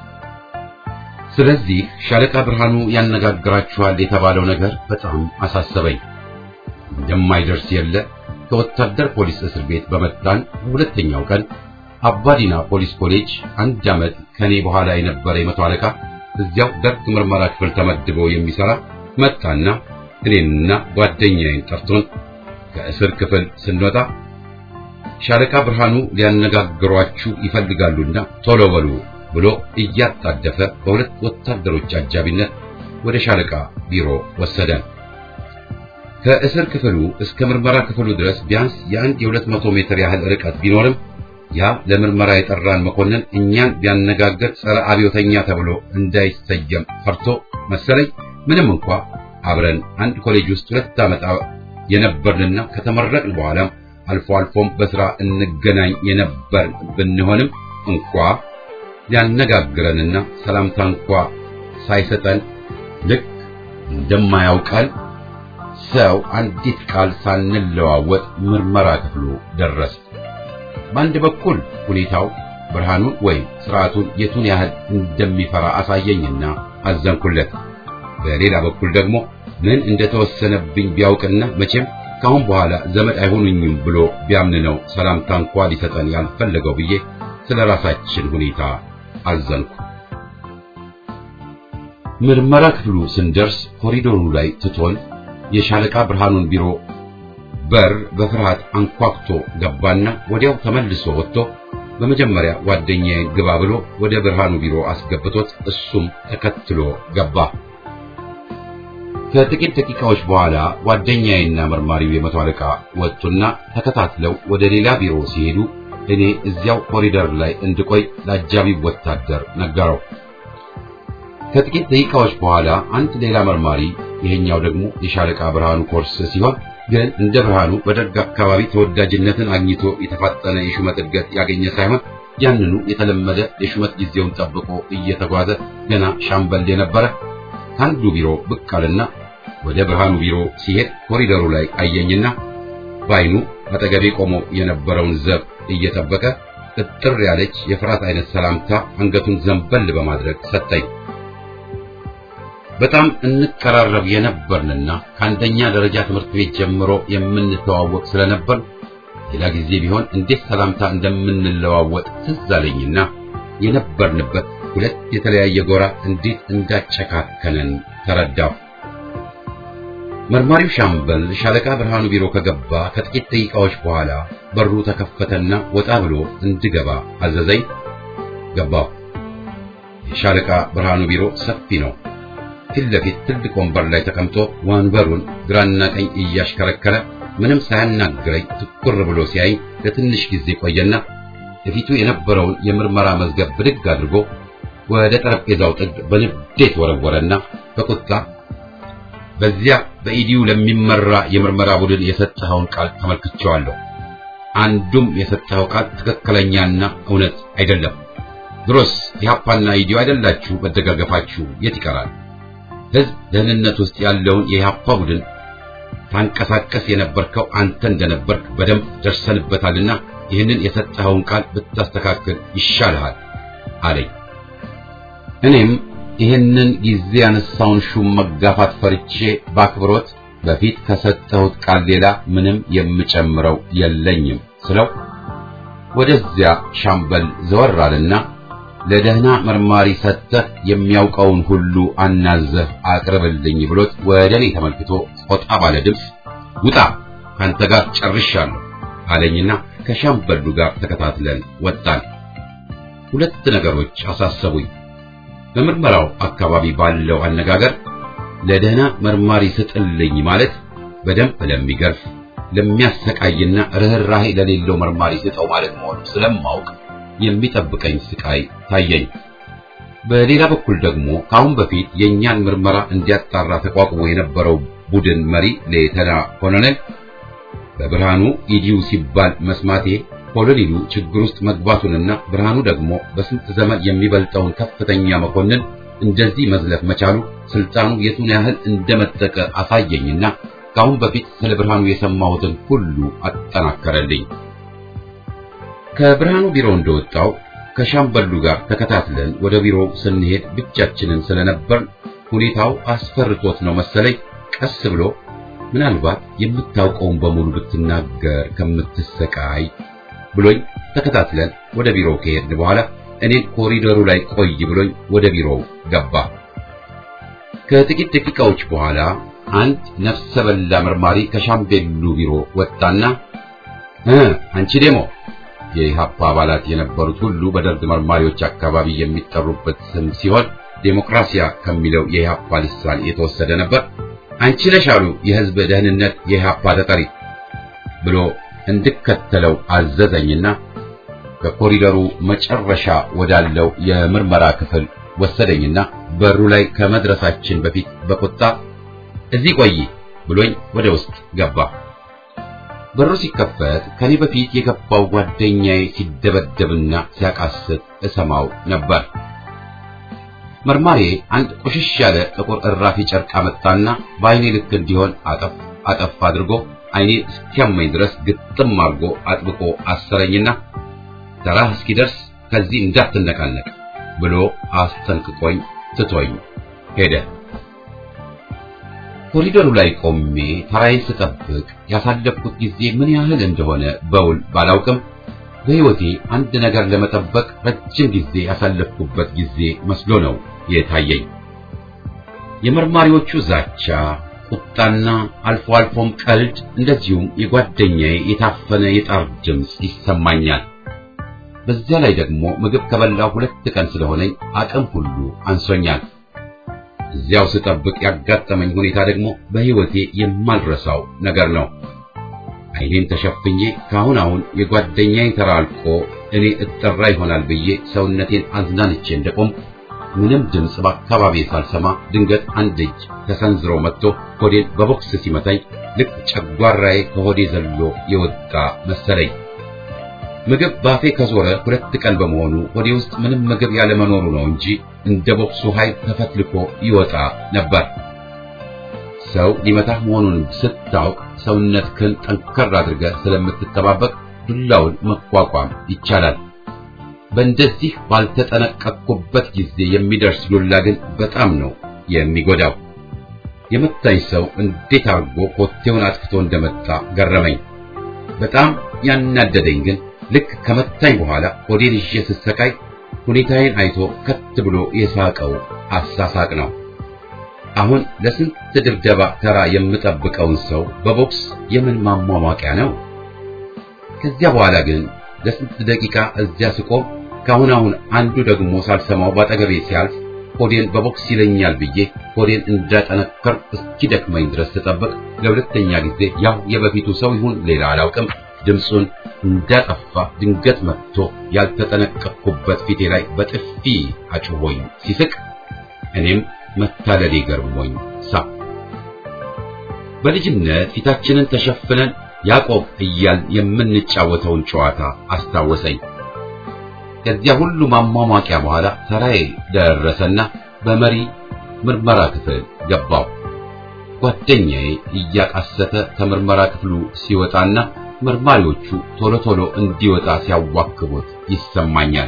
ስለዚህ ሻለቃ ብርሃኑ ያነጋግራችኋል የተባለው ነገር በጣም አሳሰበኝ። እንደማይደርስ የለ ከወታደር ፖሊስ እስር ቤት በመጣን በሁለተኛው ቀን አባዲና ፖሊስ ኮሌጅ አንድ ዓመት ከኔ በኋላ የነበረ የመቶ አለቃ እዚያው ደርግ ምርመራ ክፍል ተመድቦ የሚሰራ መጣና እኔንና ጓደኛዬን ጠርቶን ከእስር ክፍል ስንወጣ ሻለቃ ብርሃኑ ሊያነጋግሯችሁ ይፈልጋሉና ቶሎ በሉ ብሎ እያጣደፈ በሁለት ወታደሮች አጃቢነት ወደ ሻለቃ ቢሮ ወሰደን። ከእስር ክፍሉ እስከ ምርመራ ክፍሉ ድረስ ቢያንስ የአንድ የሁለት መቶ ሜትር ያህል ርቀት ቢኖርም ያ ለምርመራ የጠራን መኮንን እኛን ቢያነጋግር ጸረ አብዮተኛ ተብሎ እንዳይሰየም ፈርቶ መሰለኝ ምንም እንኳ አብረን አንድ ኮሌጅ ውስጥ ሁለት ዓመት የነበርንና ከተመረቅን በኋላም አልፎ አልፎም በሥራ እንገናኝ የነበር ብንሆንም እንኳ ሊያነጋግረንና ሰላምታ እንኳ ሳይሰጠን ልክ እንደማያውቀን ሰው አንዲት ቃል ሳንለዋወጥ ምርመራ ክፍሉ ደረስ። በአንድ በኩል ሁኔታው ብርሃኑን ወይም ስርዓቱን የቱን ያህል እንደሚፈራ አሳየኝና አዘንኩለት። በሌላ በኩል ደግሞ ምን እንደተወሰነብኝ ቢያውቅና መቼም ካሁን በኋላ ዘመድ አይሆኑኝም ብሎ ቢያምን ነው ሰላምታ እንኳ ሊሰጠን ያልፈለገው ብዬ ስለ ራሳችን ሁኔታ አዘንኩ። ምርመራ ክፍሉ ስንደርስ ኮሪዶሩ ላይ ትቶን የሻለቃ ብርሃኑን ቢሮ በር በፍርሃት አንኳኩቶ ገባና ወዲያው ተመልሶ ወጥቶ በመጀመሪያ ጓደኛዬን ግባ ብሎ ወደ ብርሃኑ ቢሮ አስገብቶት እሱም ተከትሎ ገባ። ከጥቂት ደቂቃዎች በኋላ ጓደኛዬና መርማሪው የመቶ አለቃ ወጡና ተከታትለው ወደ ሌላ ቢሮ ሲሄዱ እኔ እዚያው ኮሪደር ላይ እንድቆይ ለአጃቢው ወታደር ነገረው። ከጥቂት ደቂቃዎች በኋላ አንድ ሌላ መርማሪ፣ ይሄኛው ደግሞ የሻለቃ ብርሃኑ ኮርስ ሲሆን ግን እንደ ብርሃኑ በደርግ አካባቢ ተወዳጅነትን አግኝቶ የተፋጠነ የሹመት እድገት ያገኘ ሳይሆን ያንኑ የተለመደ የሹመት ጊዜውን ጠብቆ እየተጓዘ ገና ሻምበል የነበረ ከአንዱ ቢሮ ብቅ አለና ወደ ብርሃኑ ቢሮ ሲሄድ ኮሪደሩ ላይ አየኝና በዓይኑ አጠገቤ ቆሞ የነበረውን ዘብ እየጠበቀ እጥር ያለች የፍርሃት አይነት ሰላምታ አንገቱን ዘንበል በማድረግ ሰጠኝ። በጣም እንቀራረብ የነበርንና ከአንደኛ ደረጃ ትምህርት ቤት ጀምሮ የምንተዋወቅ ስለነበር ሌላ ጊዜ ቢሆን እንዴት ሰላምታ እንደምንለዋወጥ ትዝ አለኝና የነበርንበት ሁለት የተለያየ ጎራ እንዴት እንዳጨካከነን ተረዳሁ። መርማሪው ሻምበል ሻለቃ ብርሃኑ ቢሮ ከገባ ከጥቂት ደቂቃዎች በኋላ በሩ ተከፈተና ወጣ ብሎ እንድገባ አዘዘኝ። ገባሁ። የሻለቃ ብርሃኑ ቢሮ ሰፊ ነው። ፊት ለፊት ትልቅ ወንበር ላይ ተቀምጦ ወንበሩን ግራና ቀኝ እያሽከረከረ ምንም ሳያናግረኝ ትኩር ብሎ ሲያይ ለትንሽ ጊዜ ቆየና በፊቱ የነበረውን የምርመራ መዝገብ ብድግ አድርጎ ወደ ጠረጴዛው ጥግ በንዴት ወረወረና በቁጣ በዚያ በኢዲዩ ለሚመራ የምርመራ ቡድን የሰጠኸውን ቃል ተመልክቼዋለሁ። አንዱም የሰጠኸው ቃል ትክክለኛና እውነት አይደለም። ድሮስ ኢህአፓና ኢዲዩ አይደላችሁ መደጋገፋችሁ የት ይቀራል? ህዝብ ደህንነት ውስጥ ያለውን የኢህአፓ ቡድን ታንቀሳቀስ የነበርከው አንተ እንደነበርክ በደንብ ደርሰንበታልና ይህንን የሰጠኸውን ቃል ብታስተካክል ይሻልሃል አለኝ። እኔም ይህንን ጊዜ ያነሳውን ሹም መጋፋት ፈርቼ በአክብሮት በፊት ከሰጠሁት ቃል ሌላ ምንም የምጨምረው የለኝም ስለው ወደዚያ ሻምበል ዘወር አለና ለደህና መርማሪ ሰጥተህ የሚያውቀውን ሁሉ አናዘህ አቅርብልኝ ብሎት ወደ እኔ ተመልክቶ ቆጣ ባለ ድምፅ ውጣ ካንተ ጋር ጨርሻለሁ አለኝና ከሻምበሉ ጋር ተከታትለን ወጣን። ሁለት ነገሮች አሳሰቡኝ። በምርመራው አካባቢ ባለው አነጋገር ለደህና መርማሪ ስጥልኝ ማለት በደንብ ለሚገርፍ ለሚያሰቃይና ርኅራሄ ለሌለው መርማሪ ስጠው ማለት መሆኑ ስለማውቅ የሚጠብቀኝ ስቃይ ታየኝ። በሌላ በኩል ደግሞ ከአሁን በፊት የእኛን ምርመራ እንዲያጣራ ተቋቁሞ የነበረው ቡድን መሪ ሌተና ኮሎኔል በብርሃኑ ኢዲዩ ሲባል መስማቴ ኮሎኔሉ ችግር ውስጥ መግባቱንና ብርሃኑ ደግሞ በስንት ዘመን የሚበልጠውን ከፍተኛ መኮንን እንደዚህ መዝለፍ መቻሉ ስልጣኑ የቱን ያህል እንደመጠቀ አሳየኝና ከአሁን በፊት ስለ ብርሃኑ የሰማሁትን ሁሉ አጠናከረልኝ። ከብርሃኑ ቢሮ እንደወጣው ከሻምበሉ ጋር ተከታትለን ወደ ቢሮው ስንሄድ ብቻችንን ስለነበር ሁኔታው አስፈርቶት ነው መሰለኝ ቀስ ብሎ ምናልባት የምታውቀውን በሙሉ ብትናገር ከምትሰቃይ ብሎኝ ተከታትለን ወደ ቢሮው ከሄድን በኋላ እኔን ኮሪደሩ ላይ ቆይ ብሎኝ ወደ ቢሮው ገባ። ከጥቂት ደቂቃዎች በኋላ አንድ ነፍሰ በላ መርማሪ ከሻምቤሉ ቢሮ ወጣና እ አንቺ ዴሞ የኢህአፓ አባላት የነበሩት ሁሉ በደርግ መርማሪዎች አካባቢ የሚጠሩበት ስም ሲሆን ዴሞክራሲያ ከሚለው የኢህአፓ ሊሳን የተወሰደ ነበር። አንቺ ነሽ አሉ የህዝብ ደህንነት የኢህአፓ ተጠሪ ብሎ እንድከተለው አዘዘኝና ከኮሪደሩ መጨረሻ ወዳለው የምርመራ ክፍል ወሰደኝና በሩ ላይ ከመድረሳችን በፊት በቁጣ እዚህ ቆይ ብሎኝ ወደ ውስጥ ገባ። በሩ ሲከፈት ከኔ በፊት የገባው ጓደኛዬ ሲደበደብና ሲያቃስት እሰማው ነበር። መርማሪ አንድ ቆሽሽ ያለ ጥቁር እራፊ ጨርቅ አመጣና በአይኔ ልክ እንዲሆን አጠፍ አጠፍ አድርጎ አይኔ እስኪያመኝ ድረስ ግጥም አድርጎ አጥብቆ አሰረኝና ተራህ እስኪደርስ ከዚህ እንዳትነቃነቅ ብሎ አስጠንቅቆኝ ትቶኝ ሄደ። ኮሪደሩ ላይ ቆሜ ተራዬን ስጠብቅ ያሳለፍኩት ጊዜ ምን ያህል እንደሆነ በውል ባላውቅም በሕይወቴ አንድ ነገር ለመጠበቅ ረጅም ጊዜ ያሳለፍኩበት ጊዜ መስሎ ነው የታየኝ። የመርማሪዎቹ ዛቻ፣ ቁጣና አልፎ አልፎም ቀልድ እንደዚሁም የጓደኛዬ የታፈነ የጣር ድምፅ ይሰማኛል። በዚያ ላይ ደግሞ ምግብ ከበላው ሁለት ቀን ስለሆነኝ አቅም ሁሉ አንሶኛል። እዚያው ስጠብቅ ያጋጠመኝ ሁኔታ ደግሞ በሕይወቴ የማልረሳው ነገር ነው። ዓይኔን ተሸፍኜ ካሁን አሁን የጓደኛዬ ተራ አልቆ እኔ እጠራ ይሆናል ብዬ ሰውነቴን አዝናንቼ እንደቆም ምንም ድምፅ በአካባቢ ሳልሰማ ድንገት አንድ እጅ ተሰንዝሮ መጥቶ ሆዴን በቦክስ ሲመታኝ ልክ ጨጓራዬ ከሆዴ ዘሎ የወጣ መሰለኝ። ምግብ ባፌ ከዞረ ሁለት ቀን በመሆኑ ሆዴ ውስጥ ምንም ምግብ ያለመኖሩ ነው እንጂ እንደ ቦክሱ ኃይል ተፈትልኮ ይወጣ ነበር። ሰው ሊመታህ መሆኑን ስታውቅ ሰውነትህን ጠንከር አድርገህ ስለምትጠባበቅ ዱላውን መቋቋም ይቻላል። በእንደዚህ ባልተጠነቀቅኩበት ጊዜ የሚደርስ ዱላ ግን በጣም ነው የሚጎዳው። የመታኝ ሰው እንዴት አድርጎ ኮቴውን አጥፍቶ እንደመጣ ገረመኝ። በጣም ያናደደኝ ግን ልክ ከመታኝ በኋላ ሆዴን ይዤ ስሰቃይ ሁኔታዬን አይቶ ከት ብሎ የሳቀው አሳሳቅ ነው። አሁን ለስንት ድብደባ ተራ የምጠብቀውን ሰው በቦክስ የምን ማሟሟቂያ ነው? ከዚያ በኋላ ግን ለስንት ደቂቃ እዚያ ስቆም ካሁን አሁን አንዱ ደግሞ ሳልሰማው ባጠገቤ ሲያልፍ ሆዴን በቦክስ ይለኛል ብዬ ሆዴን እንዳጠነከር እስኪደክመኝ ድረስ ስጠብቅ ለሁለተኛ ጊዜ ያው የበፊቱ ሰው ይሁን ሌላ አላውቅም ድምፁን እንዳጠፋ ድንገት መጥቶ ያልተጠነቀቅኩበት ፊቴ ላይ በጥፊ አጭሆኝ ሲስቅ እኔም መታለሌ ገርሞኝ ሳቅ። በልጅነት ፊታችንን ተሸፍነን ያዕቆብ እያልን የምንጫወተውን ጨዋታ አስታወሰኝ። ከዚያ ሁሉ ማሟሟቂያ በኋላ ተራዬ ደረሰና በመሪ ምርመራ ክፍል ገባው። ጓደኛዬ እያቃሰተ ከምርመራ ክፍሉ ሲወጣና መርማሪዎቹ ቶሎ ቶሎ እንዲወጣ ሲያዋክቡት ይሰማኛል።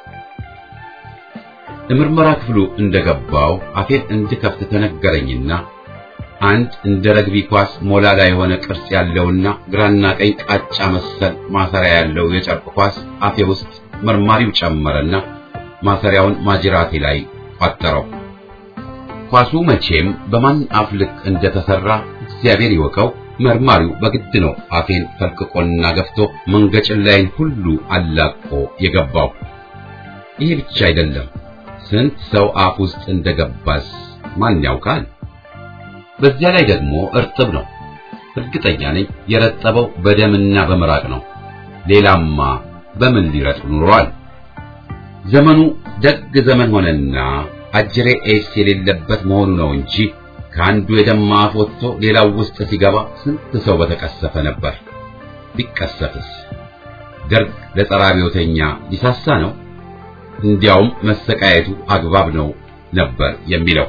የምርመራ ክፍሉ እንደገባው አፌን እንድከፍት ተነገረኝና አንድ እንደ ረግቢ ኳስ ሞላላ የሆነ ቅርጽ ያለውና ግራና ቀኝ ቃጫ መሰል ማሰሪያ ያለው የጨርቅ ኳስ አፌ ውስጥ መርማሪው ጨመረና ማሰሪያውን ማጅራቴ ላይ ቋጠረው። ኳሱ መቼም በማን አፍ ልክ እንደተሰራ እግዚአብሔር ይወቀው። መርማሪው በግድ ነው አፌን ፈልቅቆና ገፍቶ መንገጭላይን ሁሉ አላቆ የገባው። ይሄ ብቻ አይደለም፣ ስንት ሰው አፍ ውስጥ እንደገባስ ማን ያውቃል? በዚያ ላይ ደግሞ እርጥብ ነው። እርግጠኛ ነኝ የረጠበው በደምና በምራቅ ነው። ሌላማ በምን ሊረጥብ ኑሯል? ዘመኑ ደግ ዘመን ሆነና አጅሬ ኤስ የሌለበት መሆኑ ነው እንጂ ከአንዱ የደማ አፍ ወጥቶ ሌላው ውስጥ ሲገባ ስንት ሰው በተቀሰፈ ነበር። ቢቀሰፍስ ደርግ ለጸረ አብዮተኛ ሊሳሳ ነው? እንዲያውም መሰቃየቱ አግባብ ነው ነበር የሚለው።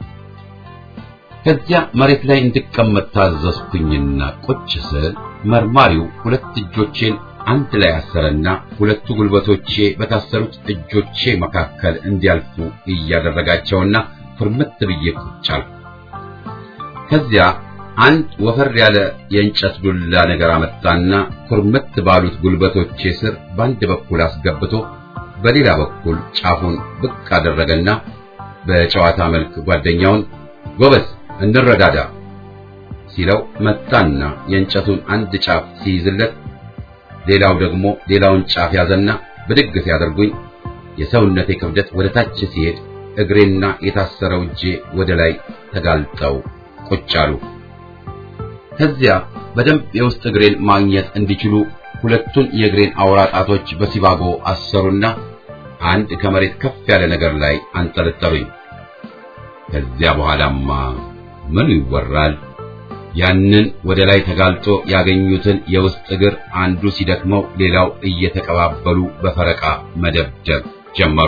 ከዚያ መሬት ላይ እንድቀመጥ ታዘዝኩኝና ቁጭ ስል መርማሪው ሁለት እጆቼን አንድ ላይ አሰረና ሁለቱ ጉልበቶቼ በታሰሩት እጆቼ መካከል እንዲያልፉ እያደረጋቸውና ፍርምት ብዬ ቁጭ አልኩ። ከዚያ አንድ ወፈር ያለ የእንጨት ዱላ ነገር አመጣና ኩርምት ባሉት ጉልበቶቼ ስር በአንድ በኩል አስገብቶ በሌላ በኩል ጫፉን ብቅ አደረገና በጨዋታ መልክ ጓደኛውን ጎበዝ እንረዳዳ ሲለው መጣና የእንጨቱን አንድ ጫፍ ሲይዝለት ሌላው ደግሞ ሌላውን ጫፍ ያዘና ብድግ ሲያደርጉኝ የሰውነቴ ክብደት ወደ ታች ሲሄድ እግሬና የታሰረው እጄ ወደ ላይ ተጋልጠው ቁጭ አሉ። ከዚያ በደንብ የውስጥ እግሬን ማግኘት እንዲችሉ ሁለቱን የእግሬን አውራ ጣቶች በሲባጎ አሰሩና አንድ ከመሬት ከፍ ያለ ነገር ላይ አንጠለጠሉኝ። ከዚያ በኋላማ ምኑ ይወራል? ያንን ወደ ላይ ተጋልጦ ያገኙትን የውስጥ እግር አንዱ ሲደክመው ሌላው እየተቀባበሉ በፈረቃ መደብደብ ጀመሩ።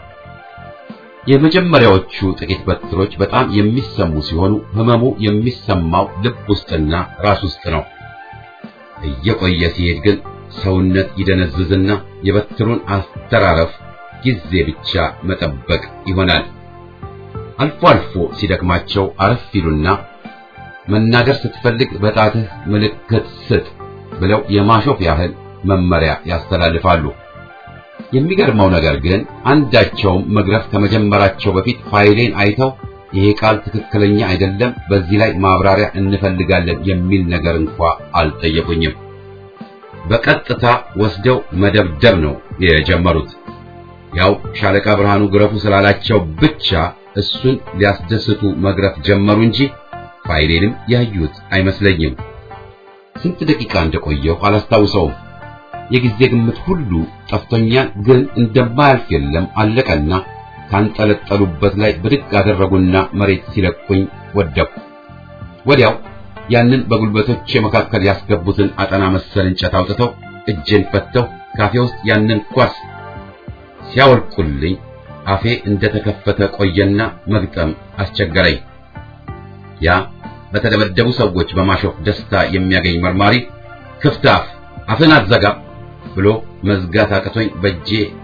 የመጀመሪያዎቹ ጥቂት በትሮች በጣም የሚሰሙ ሲሆኑ ህመሙ የሚሰማው ልብ ውስጥና ራስ ውስጥ ነው። እየቆየ ሲሄድ ግን ሰውነት ይደነዝዝና የበትሩን አስተራረፍ ጊዜ ብቻ መጠበቅ ይሆናል። አልፎ አልፎ ሲደክማቸው አረፍ ይሉና መናገር ስትፈልግ በጣትህ ምልክት ስጥ ብለው የማሾፍ ያህል መመሪያ ያስተላልፋሉ። የሚገርመው ነገር ግን አንዳቸውም መግረፍ ከመጀመራቸው በፊት ፋይሌን አይተው ይሄ ቃል ትክክለኛ አይደለም፣ በዚህ ላይ ማብራሪያ እንፈልጋለን የሚል ነገር እንኳ አልጠየቁኝም። በቀጥታ ወስደው መደብደብ ነው የጀመሩት። ያው ሻለቃ ብርሃኑ ግረፉ ስላላቸው ብቻ እሱን ሊያስደስቱ መግረፍ ጀመሩ እንጂ ፋይሌንም ያዩት አይመስለኝም። ስንት ደቂቃ እንደቆየሁ አላስታውሰውም። የጊዜ ግምት ሁሉ ጠፍቶኛል። ግን እንደማያልፍ የለም አለቀና ካንጠለጠሉበት ላይ ብድግ አደረጉና መሬት ሲለቁኝ ወደቁ። ወዲያው ያንን በጉልበቶቼ መካከል ያስገቡትን አጠና መሰል እንጨት አውጥተው እጄን ፈተው ካፌ ውስጥ ያንን ኳስ ሲያወልቁልኝ አፌ እንደተከፈተ ቆየና መግጠም አስቸገረኝ። ያ በተደበደቡ ሰዎች በማሾፍ ደስታ የሚያገኝ መርማሪ ክፍት አፍ አፍን አትዘጋ ብሎ መዝጋት አቅቶኝ በእጄ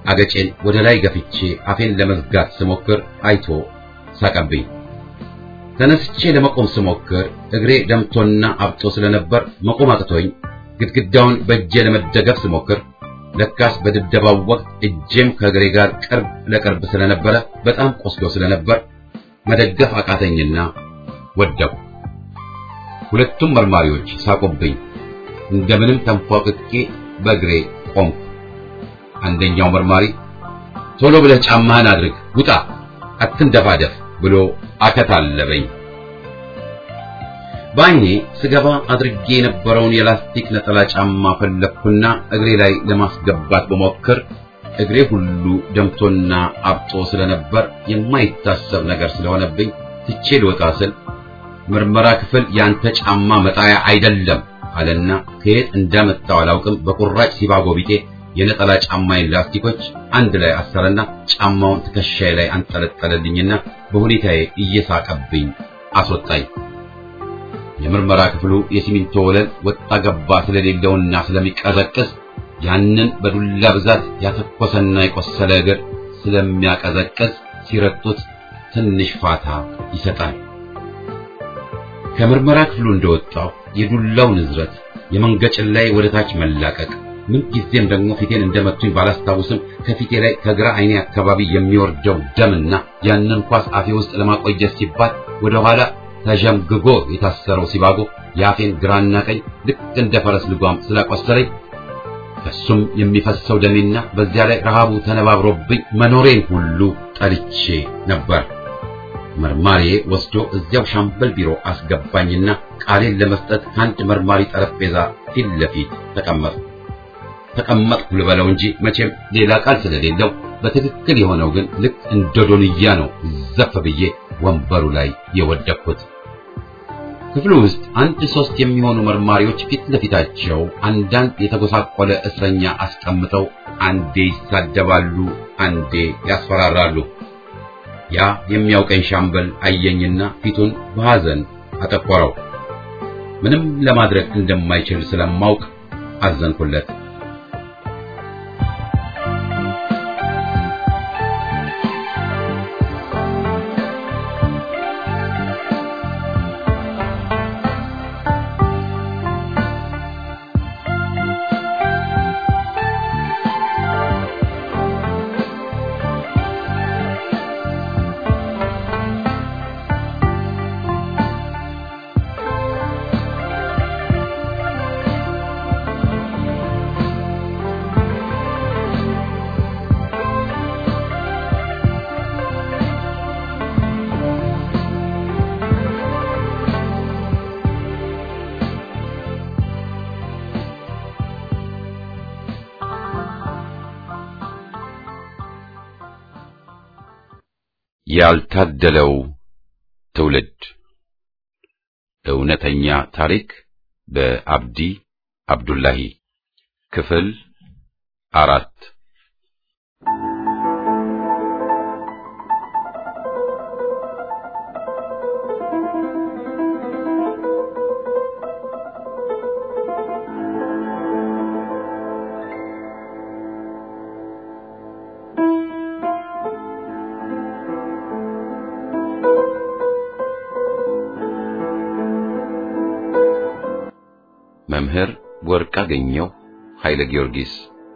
አገጬን ወደ ላይ ገፍቼ አፌን ለመዝጋት ስሞክር አይቶ ሳቀብኝ። ተነስቼ ለመቆም ስሞክር እግሬ ደምቶና አብጦ ስለነበር መቆም አቅቶኝ ግድግዳውን በእጄ ለመደገፍ ስሞክር ለካስ በድብደባው ወቅት እጄም ከእግሬ ጋር ቅርብ ለቅርብ ስለነበረ በጣም ቆስሎ ስለነበር መደገፍ አቃተኝና ወደቁ። ሁለቱም መርማሪዎች ሳቁብኝ። እንደምንም ተንፏቅቄ በእግሬ ቆምኩ። አንደኛው መርማሪ ቶሎ ብለህ ጫማህን አድርግ፣ ውጣ፣ አትንደፋደፍ ብሎ አከታለበኝ። በዓይኔ ስገባ አድርጌ የነበረውን የላስቲክ ነጠላ ጫማ ፈለግኩና እግሬ ላይ ለማስገባት በሞክር እግሬ ሁሉ ደምቶና አብጦ ስለነበር የማይታሰብ ነገር ስለሆነብኝ ትቼ ልወጣ ስል ምርመራ ክፍል ያንተ ጫማ መጣያ አይደለም አለና ከየት እንዳመጣው አላውቅም በቁራጭ ሲባጎ ቢጤ የነጠላ ጫማዬን ላስቲኮች አንድ ላይ አሰረና ጫማውን ትከሻዬ ላይ አንጠለጠለልኝና በሁኔታዬ እየሳቀብኝ አስወጣኝ። የምርመራ ክፍሉ የሲሚንቶ ወለል ወጣ ገባ ስለሌለውና ስለሚቀዘቅዝ ያንን በዱላ ብዛት ያተኮሰና የቆሰለ እግር ስለሚያቀዘቅዝ ሲረግጡት ትንሽ ፋታ ይሰጣል። ከምርመራ ክፍሉ እንደወጣው የዱላው ንዝረት የመንገጭን ላይ ወደ ታች መላቀቅ ምን ጊዜም ደግሞ ፊቴን እንደመቱኝ ባላስታውስም ከፊቴ ላይ ከግራ አይኔ አካባቢ የሚወርደው ደምና ያንን ኳስ አፌ ውስጥ ለማቆየት ሲባል ወደ ኋላ ተዠምግጎ የታሰረው ሲባጎ የአፌን ግራና ቀኝ ልክ እንደ ፈረስ ልጓም ስላቆሰለኝ ከሱም የሚፈሰው ደሜና በዚያ ላይ ረሃቡ ተነባብሮብኝ መኖሬን ሁሉ ጠልቼ ነበር። መርማሪዬ ወስዶ እዚያው ሻምበል ቢሮ አስገባኝና ቃሌን ለመስጠት ከአንድ መርማሪ ጠረጴዛ ፊት ለፊት ተቀመጥኩ። ተቀመጥኩ ልበለው እንጂ መቼም ሌላ ቃል ስለሌለው በትክክል የሆነው ግን ልክ እንደ ዶንያ ነው ዘፍ ብዬ ወንበሩ ላይ የወደቅኩት። ክፍሉ ውስጥ አንድ ሶስት የሚሆኑ መርማሪዎች ፊት ለፊታቸው አንዳንድ የተጎሳቆለ እስረኛ አስቀምጠው አንዴ ይሳደባሉ፣ አንዴ ያስፈራራሉ። ያ የሚያውቀኝ ሻምበል አየኝና ፊቱን በሐዘን አጠቆረው። ምንም ለማድረግ እንደማይችል ስለማውቅ አዘንኩለት። ያልታደለው ትውልድ እውነተኛ ታሪክ በአብዲ አብዱላሂ ክፍል አራት መምህር ወርቅአገኘሁ ኃይለ ጊዮርጊስ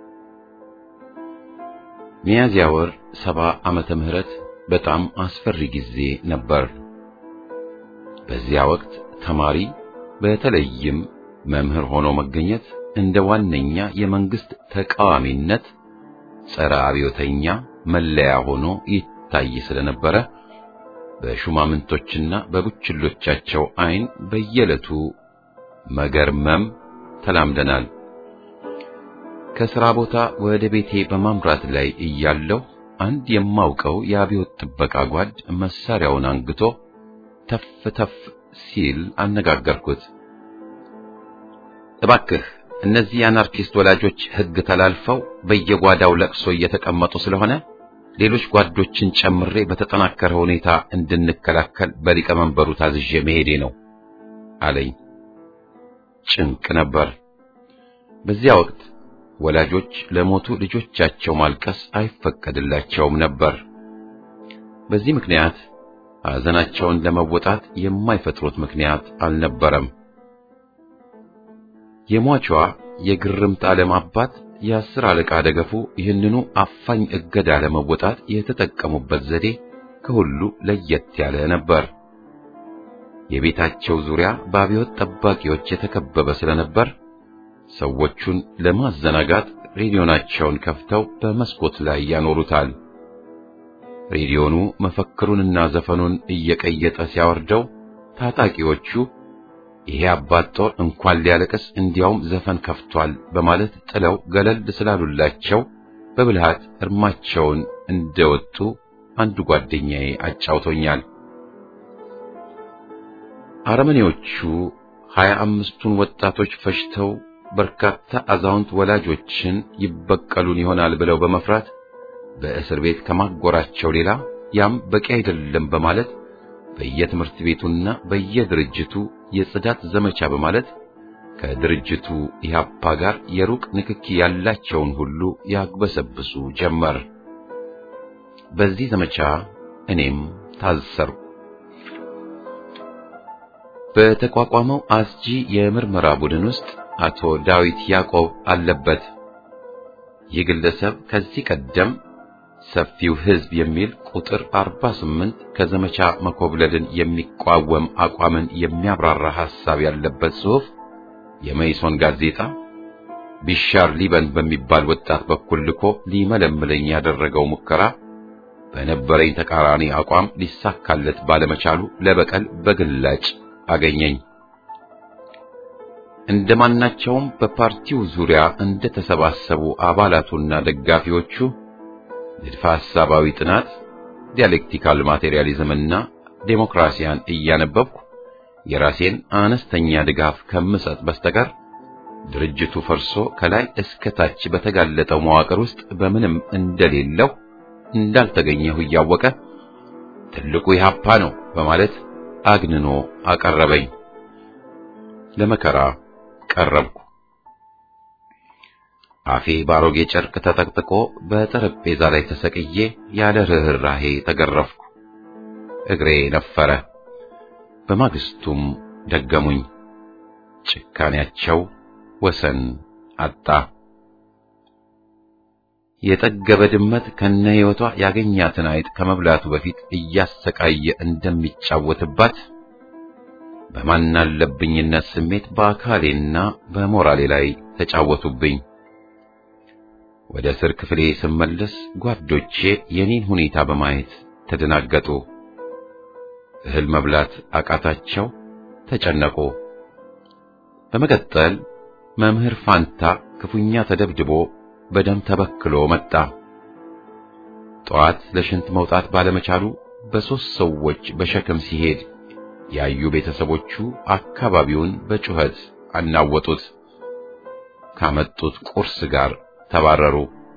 ሚያዝያ ወር ሰባ ዓመተ ምህረት በጣም አስፈሪ ጊዜ ነበር። በዚያ ወቅት ተማሪ በተለይም መምህር ሆኖ መገኘት እንደ ዋነኛ የመንግስት ተቃዋሚነት ጸረ አብዮተኛ መለያ ሆኖ ይታይ ስለነበረ በሹማምንቶችና በቡችሎቻቸው ዓይን በየዕለቱ መገርመም ተላምደናል። ከሥራ ቦታ ወደ ቤቴ በማምራት ላይ እያለሁ አንድ የማውቀው የአብዮት ጥበቃ ጓድ መሳሪያውን አንግቶ ተፍ ተፍ ሲል አነጋገርኩት። እባክህ እነዚህ የአናርኪስት ወላጆች ሕግ ተላልፈው በየጓዳው ለቅሶ እየተቀመጡ ስለሆነ ሌሎች ጓዶችን ጨምሬ በተጠናከረ ሁኔታ እንድንከላከል በሊቀመንበሩ ታዝዤ መሄዴ ነው አለኝ። ጭንቅ ነበር። በዚያ ወቅት ወላጆች ለሞቱ ልጆቻቸው ማልቀስ አይፈቀድላቸውም ነበር። በዚህ ምክንያት ሐዘናቸውን ለመወጣት የማይፈጥሩት ምክንያት አልነበረም። የሟቿ የግርምት ዓለም አባት የአስር አለቃ ደገፉ ይህንኑ አፋኝ እገዳ ለመወጣት የተጠቀሙበት ዘዴ ከሁሉ ለየት ያለ ነበር። የቤታቸው ዙሪያ በአብዮት ጠባቂዎች የተከበበ ስለነበር ሰዎቹን ለማዘናጋት ሬዲዮናቸውን ከፍተው በመስኮት ላይ ያኖሩታል። ሬዲዮኑ መፈክሩንና ዘፈኑን እየቀየጠ ሲያወርደው ታጣቂዎቹ ይሄ አባት ጦር እንኳን ሊያለቅስ እንዲያውም ዘፈን ከፍቷል በማለት ጥለው ገለል ስላሉላቸው በብልሃት እርማቸውን እንደወጡ አንዱ ጓደኛዬ አጫውቶኛል። አረመኔዎቹ ሀያ አምስቱን ወጣቶች ፈጅተው በርካታ አዛውንት ወላጆችን ይበቀሉን ይሆናል ብለው በመፍራት በእስር ቤት ከማጎራቸው ሌላ ያም በቂ አይደለም በማለት በየትምህርት ቤቱና በየድርጅቱ የጽዳት ዘመቻ በማለት ከድርጅቱ ኢህአፓ ጋር የሩቅ ንክኪ ያላቸውን ሁሉ ያግበሰብሱ ጀመር። በዚህ ዘመቻ እኔም ታሰርኩ። በተቋቋመው አስጂ የምርመራ ቡድን ውስጥ አቶ ዳዊት ያዕቆብ አለበት። ይህ ግለሰብ ከዚህ ቀደም ሰፊው ሕዝብ የሚል ቁጥር 48 ከዘመቻ መኮብለልን የሚቋወም አቋምን የሚያብራራ ሐሳብ ያለበት ጽሑፍ የመይሶን ጋዜጣ ቢሻር ሊበን በሚባል ወጣት በኩል ልኮ ሊመለምለኝ ያደረገው ሙከራ በነበረኝ ተቃራኒ አቋም ሊሳካለት ባለመቻሉ ለበቀል በግላጭ አገኘኝ። እንደማናቸውም በፓርቲው ዙሪያ እንደተሰባሰቡ አባላቱና ደጋፊዎቹ ንድፈ ሐሳባዊ ጥናት፣ ዲያሌክቲካል ማቴሪያሊዝምና ዴሞክራሲያን እያነበብኩ የራሴን አነስተኛ ድጋፍ ከምሰጥ በስተቀር ድርጅቱ ፈርሶ ከላይ እስከ ታች በተጋለጠው መዋቅር ውስጥ በምንም እንደሌለው እንዳልተገኘሁ እያወቀ ትልቁ ኢህአፓ ነው በማለት አግንኖ አቀረበኝ። ለመከራ ቀረብኩ። አፌ ባሮጌ ጨርቅ ተጠቅጥቆ በጠረጴዛ ላይ ተሰቅዬ ያለ ርኅራሄ ተገረፍኩ። እግሬ ነፈረ። በማግስቱም ደገሙኝ። ጭካኔያቸው ወሰን አጣ። የጠገበ ድመት ከነ ሕይወቷ ያገኛትን አይጥ ከመብላቱ በፊት እያሰቃየ እንደሚጫወትባት በማናለብኝነት ስሜት በአካሌና በሞራሌ ላይ ተጫወቱብኝ። ወደ እስር ክፍሌ ስመለስ ጓዶቼ የኔን ሁኔታ በማየት ተደናገጡ። እህል መብላት አቃታቸው፣ ተጨነቁ። በመቀጠል መምህር ፋንታ ክፉኛ ተደብድቦ በደም ተበክሎ መጣ። ጠዋት ለሽንት መውጣት ባለመቻሉ በሦስት ሰዎች በሸክም ሲሄድ ያዩ ቤተሰቦቹ አካባቢውን በጩኸት አናወጡት። ካመጡት ቁርስ ጋር ተባረሩ።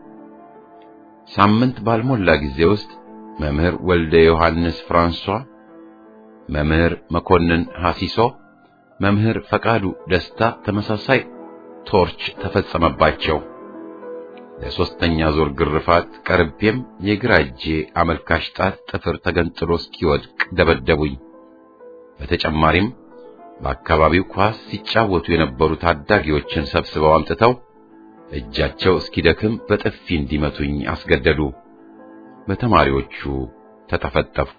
ሳምንት ባልሞላ ጊዜ ውስጥ መምህር ወልደ ዮሐንስ ፍራንሷ፣ መምህር መኮንን ሐሲሶ፣ መምህር ፈቃዱ ደስታ ተመሳሳይ ቶርች ተፈጸመባቸው። ለሶስተኛ ዙር ግርፋት ቀርቤም የግራ እጄ አመልካች ጣት ጥፍር ተገንጥሎ እስኪወድቅ ደበደቡኝ። በተጨማሪም በአካባቢው ኳስ ሲጫወቱ የነበሩ ታዳጊዎችን ሰብስበው አምጥተው እጃቸው እስኪደክም በጥፊ እንዲመቱኝ አስገደዱ። በተማሪዎቹ ተጠፈጠፍኩ።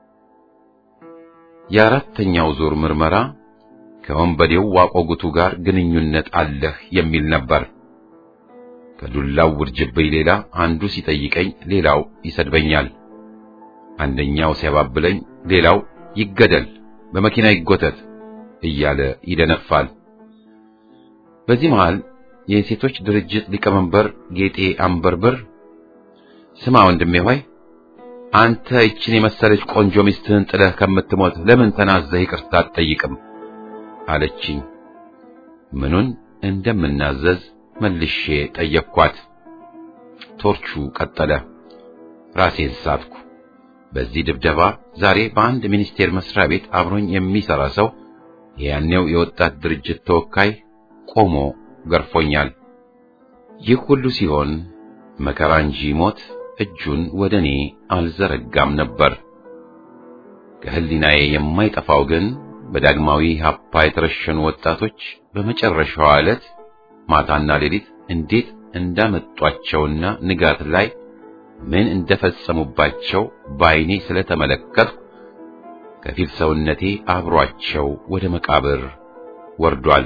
የአራተኛው ዙር ምርመራ ከወንበዴው ዋቆጉቱ ጋር ግንኙነት አለህ የሚል ነበር። ከዱላው ውርጅብኝ ሌላ አንዱ ሲጠይቀኝ ሌላው ይሰድበኛል። አንደኛው ሲያባብለኝ ሌላው ይገደል፣ በመኪና ይጎተት እያለ ይደነፋል። በዚህ መሃል የሴቶች ድርጅት ሊቀመንበር ጌጤ አንበርብር ስማ ወንድሜ ሆይ አንተ ይችን የመሰለች ቆንጆ ሚስትህን ጥለህ ከምትሞት ለምን ተናዘህ ይቅርታ አትጠይቅም? አለችኝ። ምኑን እንደምናዘዝ መልሼ ጠየቅኳት። ቶርቹ ቀጠለ። ራሴን ሳትኩ። በዚህ ድብደባ ዛሬ በአንድ ሚኒስቴር መስሪያ ቤት አብሮኝ የሚሰራ ሰው የያኔው የወጣት ድርጅት ተወካይ ቆሞ ገርፎኛል። ይህ ሁሉ ሲሆን መከራ እንጂ ሞት እጁን ወደ እኔ አልዘረጋም ነበር። ከህሊናዬ የማይጠፋው ግን በዳግማዊ ሀፓ የተረሸኑ ወጣቶች በመጨረሻዋ ዕለት ማታና ሌሊት እንዴት እንዳመጧቸውና ንጋት ላይ ምን እንደፈጸሙባቸው በዓይኔ ስለተመለከትኩ ከፊል ሰውነቴ አብሯቸው ወደ መቃብር ወርዷል።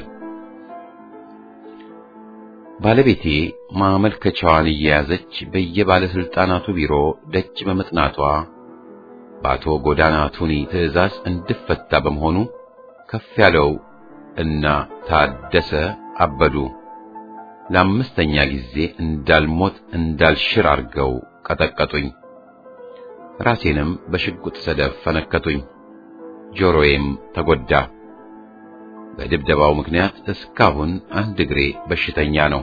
ባለቤቴ ማመልከቻዋን እየያዘች በየባለስልጣናቱ ቢሮ ደጅ በመጥናቷ በአቶ ጎዳና ቱኒ ትዕዛዝ እንድፈታ በመሆኑ ከፍ ያለው እና ታደሰ አበዱ ለአምስተኛ ጊዜ እንዳልሞት እንዳልሽር አርገው ቀጠቀጡኝ። ራሴንም በሽጉጥ ሰደፍ ፈነከቱኝ። ጆሮዬም ተጎዳ። በድብደባው ምክንያት እስካሁን አንድ እግሬ በሽተኛ ነው።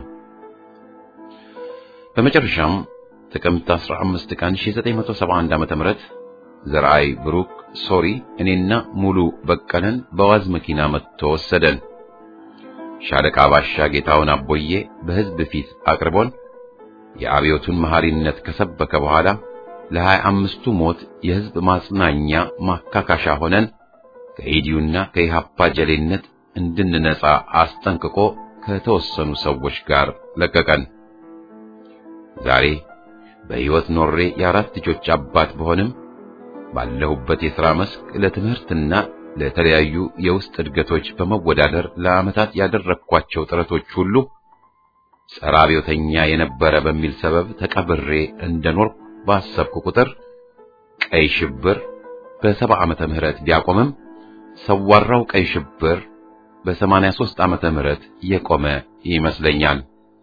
በመጨረሻም ጥቅምት 15 ቀን 1971 ዓ.ም ዘርአይ ብሩክ ሶሪ እኔና ሙሉ በቀለን በዋዝ መኪና መጥቶ ወሰደን። ሻለቃ ባሻ ጌታውን አቦዬ በሕዝብ ፊት አቅርቦን የአብዮቱን መሐሪነት ከሰበከ በኋላ ለሀያ አምስቱ ሞት የሕዝብ ማጽናኛ ማካካሻ ሆነን ከኢዲዩና ከኢሃፓ ጀሌነት እንድንነጻ አስጠንቅቆ ከተወሰኑ ሰዎች ጋር ለቀቀን። ዛሬ በሕይወት ኖሬ የአራት ልጆች አባት በሆንም ባለሁበት የሥራ መስክ ለትምህርትና ለተለያዩ የውስጥ እድገቶች በመወዳደር ለዓመታት ያደረግኳቸው ጥረቶች ሁሉ ጸረ አብዮተኛ የነበረ በሚል ሰበብ ተቀብሬ እንደኖርኩ ባሰብኩ ቁጥር ቀይ ሽብር በሰባ ዓመተ ምህረት ቢያቆምም ሰዋራው ቀይ ሽብር በሰማንያ ሦስት ዓመተ ምህረት የቆመ ይመስለኛል።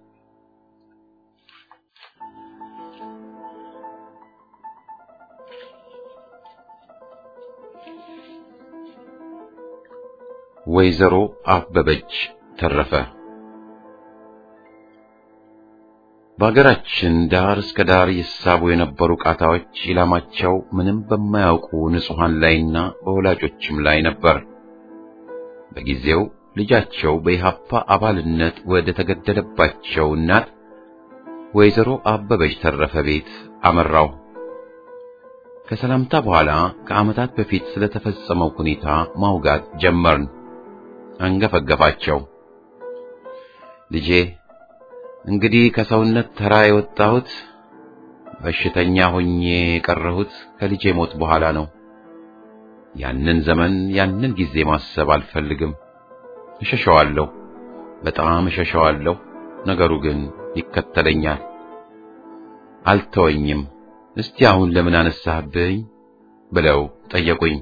ወይዘሮ አበበች ተረፈ በአገራችን ዳር እስከ ዳር ይሳቡ የነበሩ ቃታዎች ኢላማቸው ምንም በማያውቁ ንጹሐን ላይና በወላጆችም ላይ ነበር። በጊዜው ልጃቸው በኢሃፓ አባልነት ወደ ተገደለባቸው እናት ወይዘሮ አበበች ተረፈ ቤት አመራው። ከሰላምታ በኋላ ከዓመታት በፊት ስለተፈጸመው ሁኔታ ማውጋት ጀመርን። አንገፈገፋቸው። ልጄ እንግዲህ ከሰውነት ተራ የወጣሁት በሽተኛ ሆኜ የቀረሁት ከልጄ ሞት በኋላ ነው። ያንን ዘመን ያንን ጊዜ ማሰብ አልፈልግም። እሸሸዋለሁ፣ በጣም እሸሸዋለሁ። ነገሩ ግን ይከተለኛል፣ አልተወኝም። እስቲ አሁን ለምን አነሳህብኝ ብለው ጠየቁኝ።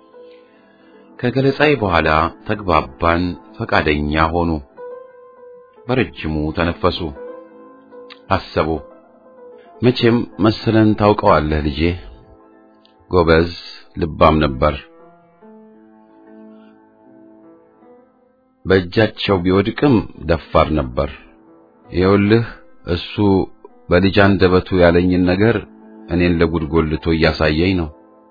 ከገለጻዬ በኋላ ተግባባን፣ ፈቃደኛ ሆኑ። በረጅሙ ተነፈሱ፣ አሰቡ። መቼም መሰለን ታውቀዋለህ ልጄ፣ ጎበዝ ልባም ነበር። በእጃቸው ቢወድቅም ደፋር ነበር። ይኸውልህ እሱ በልጅ አንደበቱ ያለኝን ነገር እኔን ለጉድ ጎልቶ እያሳየኝ ነው።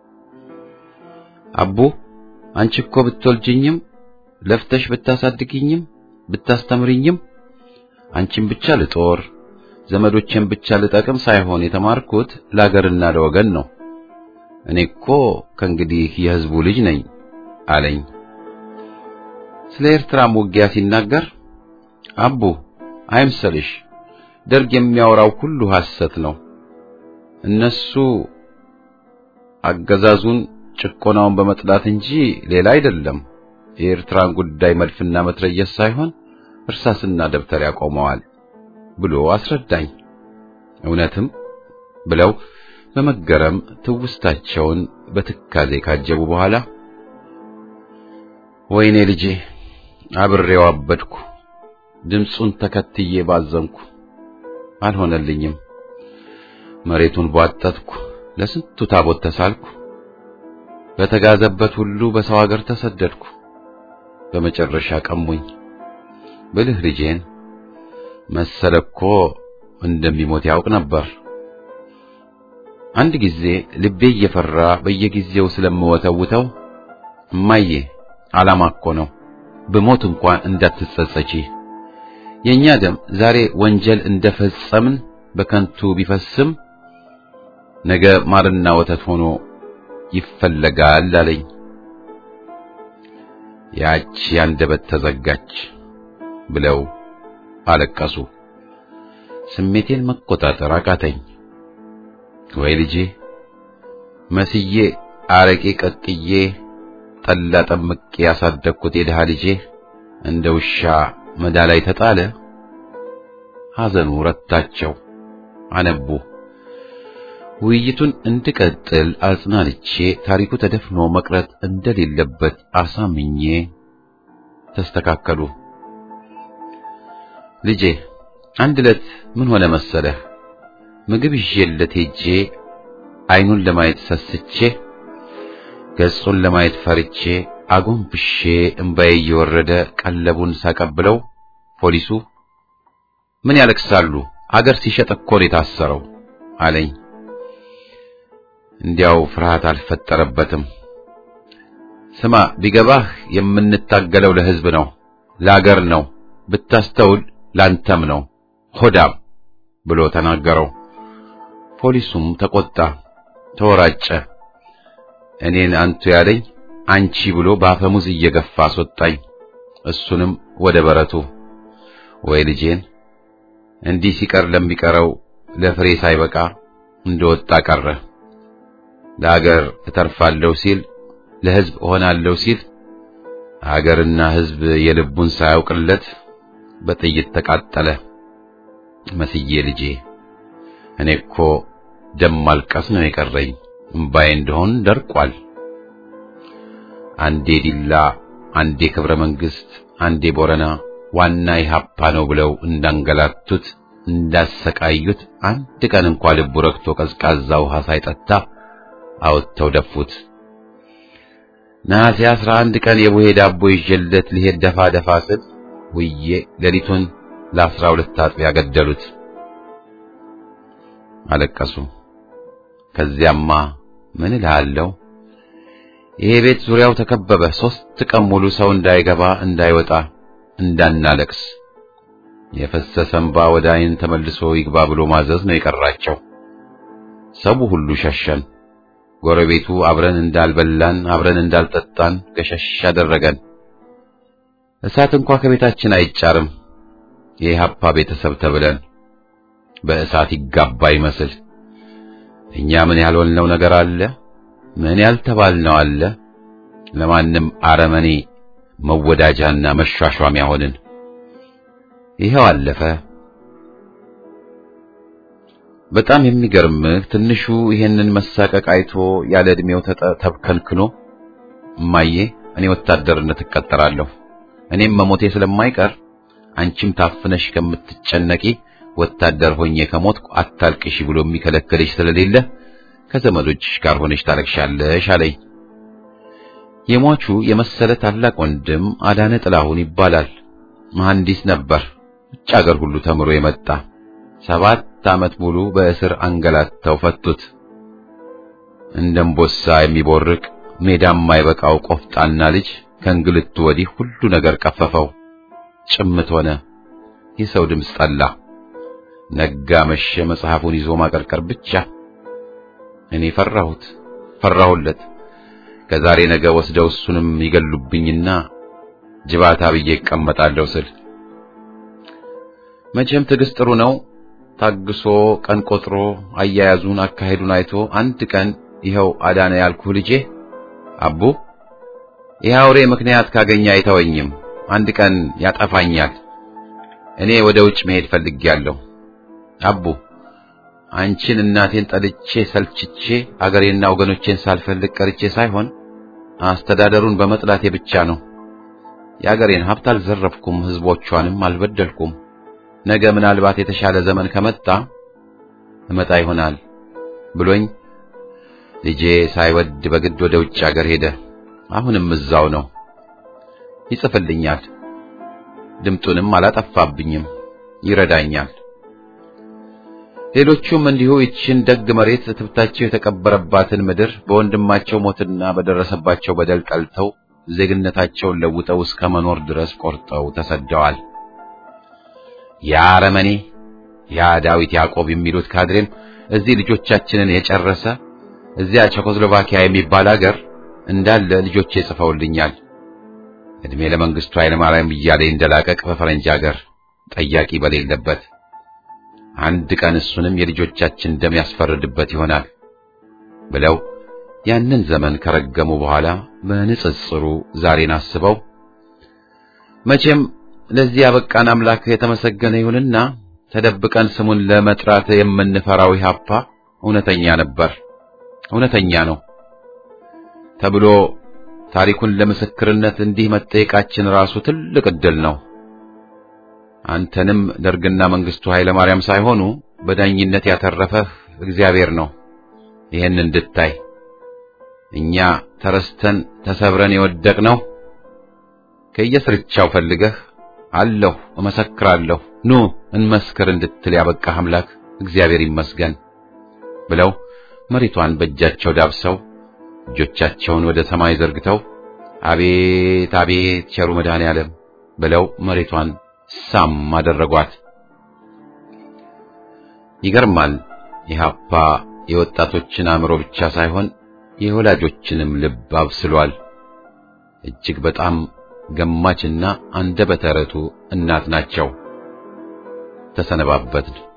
አቡ አንቺ እኮ ብትወልጅኝም ለፍተሽ ብታሳድግኝም ብታስተምርኝም አንቺን ብቻ ልጦር ዘመዶቼን ብቻ ልጠቅም ሳይሆን የተማርኩት ለአገርና ለወገን ነው። እኔ እኮ ከእንግዲህ የሕዝቡ ልጅ ነኝ አለኝ። ስለ ኤርትራም ውጊያ ሲናገር አቡ አይምሰልሽ፣ ደርግ የሚያወራው ሁሉ ሐሰት ነው። እነሱ አገዛዙን ጭቆናውን በመጥላት እንጂ ሌላ አይደለም። የኤርትራን ጉዳይ መድፍና መትረየስ ሳይሆን እርሳስና ደብተር ያቆመዋል ብሎ አስረዳኝ። እውነትም ብለው በመገረም ትውስታቸውን በትካዜ ካጀቡ በኋላ ወይኔ ልጄ አብሬው አበድኩ፣ ድምፁን ተከትዬ ባዘንኩ፣ አልሆነልኝም። መሬቱን ቧጠጥኩ፣ ለስንቱ ታቦት ተሳልኩ፣ በተጋዘበት ሁሉ በሰው ሀገር ተሰደድኩ። በመጨረሻ ቀሙኝ። ብልህ ልጄን መሰለ እኮ እንደሚሞት ያውቅ ነበር። አንድ ጊዜ ልቤ እየፈራ በየጊዜው ስለምወተውተው እማዬ ዓላማ እኮ ነው፣ ብሞት እንኳን እንዳትጸጸቺ፣ የኛ ደም ዛሬ ወንጀል እንደፈጸምን በከንቱ ቢፈስም ነገ ማርና ወተት ሆኖ ይፈለጋል አለኝ። ያች ያንደበት ተዘጋች ብለው አለቀሱ። ስሜቴን መቆጣጠር አቃተኝ። ወይ ልጄ መስዬ አረቄ ቀቅዬ ጠላ ጠምቄ ያሳደግኩት የድሃ ልጄ እንደ ውሻ መዳ ላይ ተጣለ። ሐዘኑ ረታቸው፣ አነቡ። ውይይቱን እንድቀጥል አጽናንቼ ታሪኩ ተደፍኖ መቅረት እንደሌለበት አሳምኜ ተስተካከሉ። ልጄ አንድ ዕለት ምን ሆነ መሰለህ? ምግብ ይዤለት ሄጄ አይኑን ለማየት ሰስቼ ገጹን ለማየት ፈርቼ አጎንብሼ እምባዬ እየወረደ ቀለቡን ሳቀብለው ፖሊሱ ምን ያለቅሳሉ? አገር ሲሸጥ እኮ ነው የታሰረው አለኝ። እንዲያው ፍርሃት አልፈጠረበትም። ስማ ቢገባህ የምንታገለው ለሕዝብ ነው፣ ለአገር ነው፣ ብታስተውል ላንተም ነው ሆዳም ብሎ ተናገረው። ፖሊሱም ተቆጣ፣ ተወራጨ። እኔን አንቱ ያለኝ አንቺ ብሎ በአፈሙዝ እየገፋ አስወጣኝ። እሱንም ወደ በረቱ። ወይ ልጄን እንዲህ ሲቀር ለሚቀረው ለፍሬ ሳይበቃ እንደወጣ ቀረ። ለአገር እተርፋለሁ ሲል ለሕዝብ እሆናለሁ ሲል አገርና ሕዝብ የልቡን ሳያውቅለት በጥይት ተቃጠለ። መስዬ ልጄ እኔ እኮ ደም ማልቀስ ነው የቀረኝ፣ እምባዬ እንደሆን ደርቋል። አንዴ ዲላ፣ አንዴ ክብረ መንግስት፣ አንዴ ቦረና ዋና ኢህአፓ ነው ብለው እንዳንገላቱት እንዳሰቃዩት አንድ ቀን እንኳ ልቡ ረክቶ ቀዝቃዛ ውሃ ሳይጠጣ አወጥተው ደፉት። ነሐሴ አስራ አንድ ቀን የቡሄ ዳቦ ይዤለት ሊሄድ ደፋ ደፋ ስል ውዬ ሌሊቱን ለአስራ ሁለት አጥቢያ ገደሉት። አለቀሱ። ከዚያማ ምን እልሃለሁ፣ ይሄ ቤት ዙሪያው ተከበበ። ሦስት ቀን ሙሉ ሰው እንዳይገባ እንዳይወጣ እንዳናለቅስ የፈሰሰ እንባ ወደ ዓይን ተመልሶ ይግባ ብሎ ማዘዝ ነው የቀራቸው። ሰው ሁሉ ሸሸን። ጎረቤቱ አብረን እንዳልበላን አብረን እንዳልጠጣን ገሸሽ አደረገን። እሳት እንኳ ከቤታችን አይጫርም። የኢህአፓ ቤተሰብ ተብለን በእሳት ይጋባ ይመስል እኛ ምን ያልሆንነው ነገር አለ? ምን ያልተባልነው አለ? ለማንም አረመኔ መወዳጃና መሿሿሚያ ሆንን። ይኸው አለፈ። በጣም የሚገርምህ ትንሹ ይሄንን መሳቀቅ አይቶ ያለ ዕድሜው ተብከንክኖ እማዬ እኔ ወታደርነት እቀጠራለሁ፣ እኔም መሞቴ ስለማይቀር አንቺም ታፍነሽ ከምትጨነቂ ወታደር ሆኜ ከሞትኩ አታልቅሽ ብሎ የሚከለክልሽ ስለሌለ ከዘመዶችሽ ጋር ሆነሽ ታለቅሻለሽ አለኝ። የሟቹ የመሰለ ታላቅ ወንድም አዳነ ጥላሁን ይባላል። መሐንዲስ ነበር። ውጭ አገር ሁሉ ተምሮ የመጣ ሰባት ዓመት ሙሉ በእስር አንገላተው ፈቱት። እንደ እምቦሳ የሚቦርቅ ሜዳ የማይበቃው ቆፍጣና ልጅ ከእንግልቱ ወዲህ ሁሉ ነገር ቀፈፈው። ጭምት ሆነ። የሰው ድምፅ ጠላ። ነጋ መሸ፣ መጽሐፉን ይዞ ማቀርቀር ብቻ። እኔ ፈራሁት፣ ፈራሁለት። ከዛሬ ነገ ወስደው እሱንም ይገሉብኝና ጅባታ ብዬ እቀመጣለሁ ስል መቼም ትዕግስት ጥሩ ነው። ታግሶ ቀን ቆጥሮ አያያዙን አካሄዱን አይቶ አንድ ቀን ይኸው አዳነ ያልኩህ ልጄ አቡ ይህ አውሬ ምክንያት ካገኘ አይተወኝም፣ አንድ ቀን ያጠፋኛል። እኔ ወደ ውጭ መሄድ ፈልጌያለሁ። አቡ አንቺን እናቴን ጠልቼ ሰልችቼ አገሬና ወገኖቼን ሳልፈልግ ቀርቼ ሳይሆን አስተዳደሩን በመጥላቴ ብቻ ነው። የአገሬን ሀብት አልዘረፍኩም፣ ሕዝቦቿንም አልበደልኩም። ነገ ምናልባት የተሻለ ዘመን ከመጣ እመጣ ይሆናል ብሎኝ ልጄ ሳይወድ በግድ ወደ ውጭ አገር ሄደ። አሁንም እዛው ነው። ይጽፍልኛል፣ ድምጡንም አላጠፋብኝም፣ ይረዳኛል። ሌሎቹም እንዲሁ ይችን ደግ መሬት ትብታቸው የተቀበረባትን ምድር በወንድማቸው ሞትና በደረሰባቸው በደል ጠልተው ዜግነታቸውን ለውጠው እስከ መኖር ድረስ ቆርጠው ተሰደዋል። ያ አረመኔ ያ ዳዊት ያዕቆብ የሚሉት ካድሬም እዚህ ልጆቻችንን የጨረሰ እዚያ ቼኮስሎቫኪያ የሚባል አገር እንዳለ ልጆቼ ጽፈውልኛል። እድሜ ለመንግስቱ ኃይለማርያም እያለ እንደላቀቅ በፈረንጅ አገር ጠያቂ በሌለበት አንድ ቀን እሱንም የልጆቻችን ደም ያስፈርድበት ይሆናል ብለው ያንን ዘመን ከረገሙ በኋላ በንጽጽሩ ዛሬን አስበው መቼም ለዚህ ያበቃን አምላክ የተመሰገነ ይሁንና ተደብቀን ስሙን ለመጥራት የምንፈራው ኢህአፓ እውነተኛ ነበር፣ እውነተኛ ነው ተብሎ ታሪኩን ለምስክርነት እንዲህ መጠየቃችን ራሱ ትልቅ ዕድል ነው። አንተንም ደርግና መንግስቱ ኃይለ ማርያም ሳይሆኑ በዳኝነት ያተረፈህ እግዚአብሔር ነው። ይህን እንድታይ እኛ ተረስተን ተሰብረን የወደቅነው ከየስርቻው ፈልገህ አለሁ እመሰክራለሁ ኑ እንመስክር እንድትል ያበቃህ አምላክ እግዚአብሔር ይመስገን ብለው መሬቷን በእጃቸው ዳብሰው እጆቻቸውን ወደ ሰማይ ዘርግተው አቤት አቤት ቸሩ መድኃኔዓለም ብለው መሬቷን ሳም አደረጓት። ይገርማል። ኢህአፓ የወጣቶችን አእምሮ ብቻ ሳይሆን የወላጆችንም ልብ አብስሏል። እጅግ በጣም ገማችና አንደበተ ርቱዕ እናት ናቸው። ተሰነባበትን።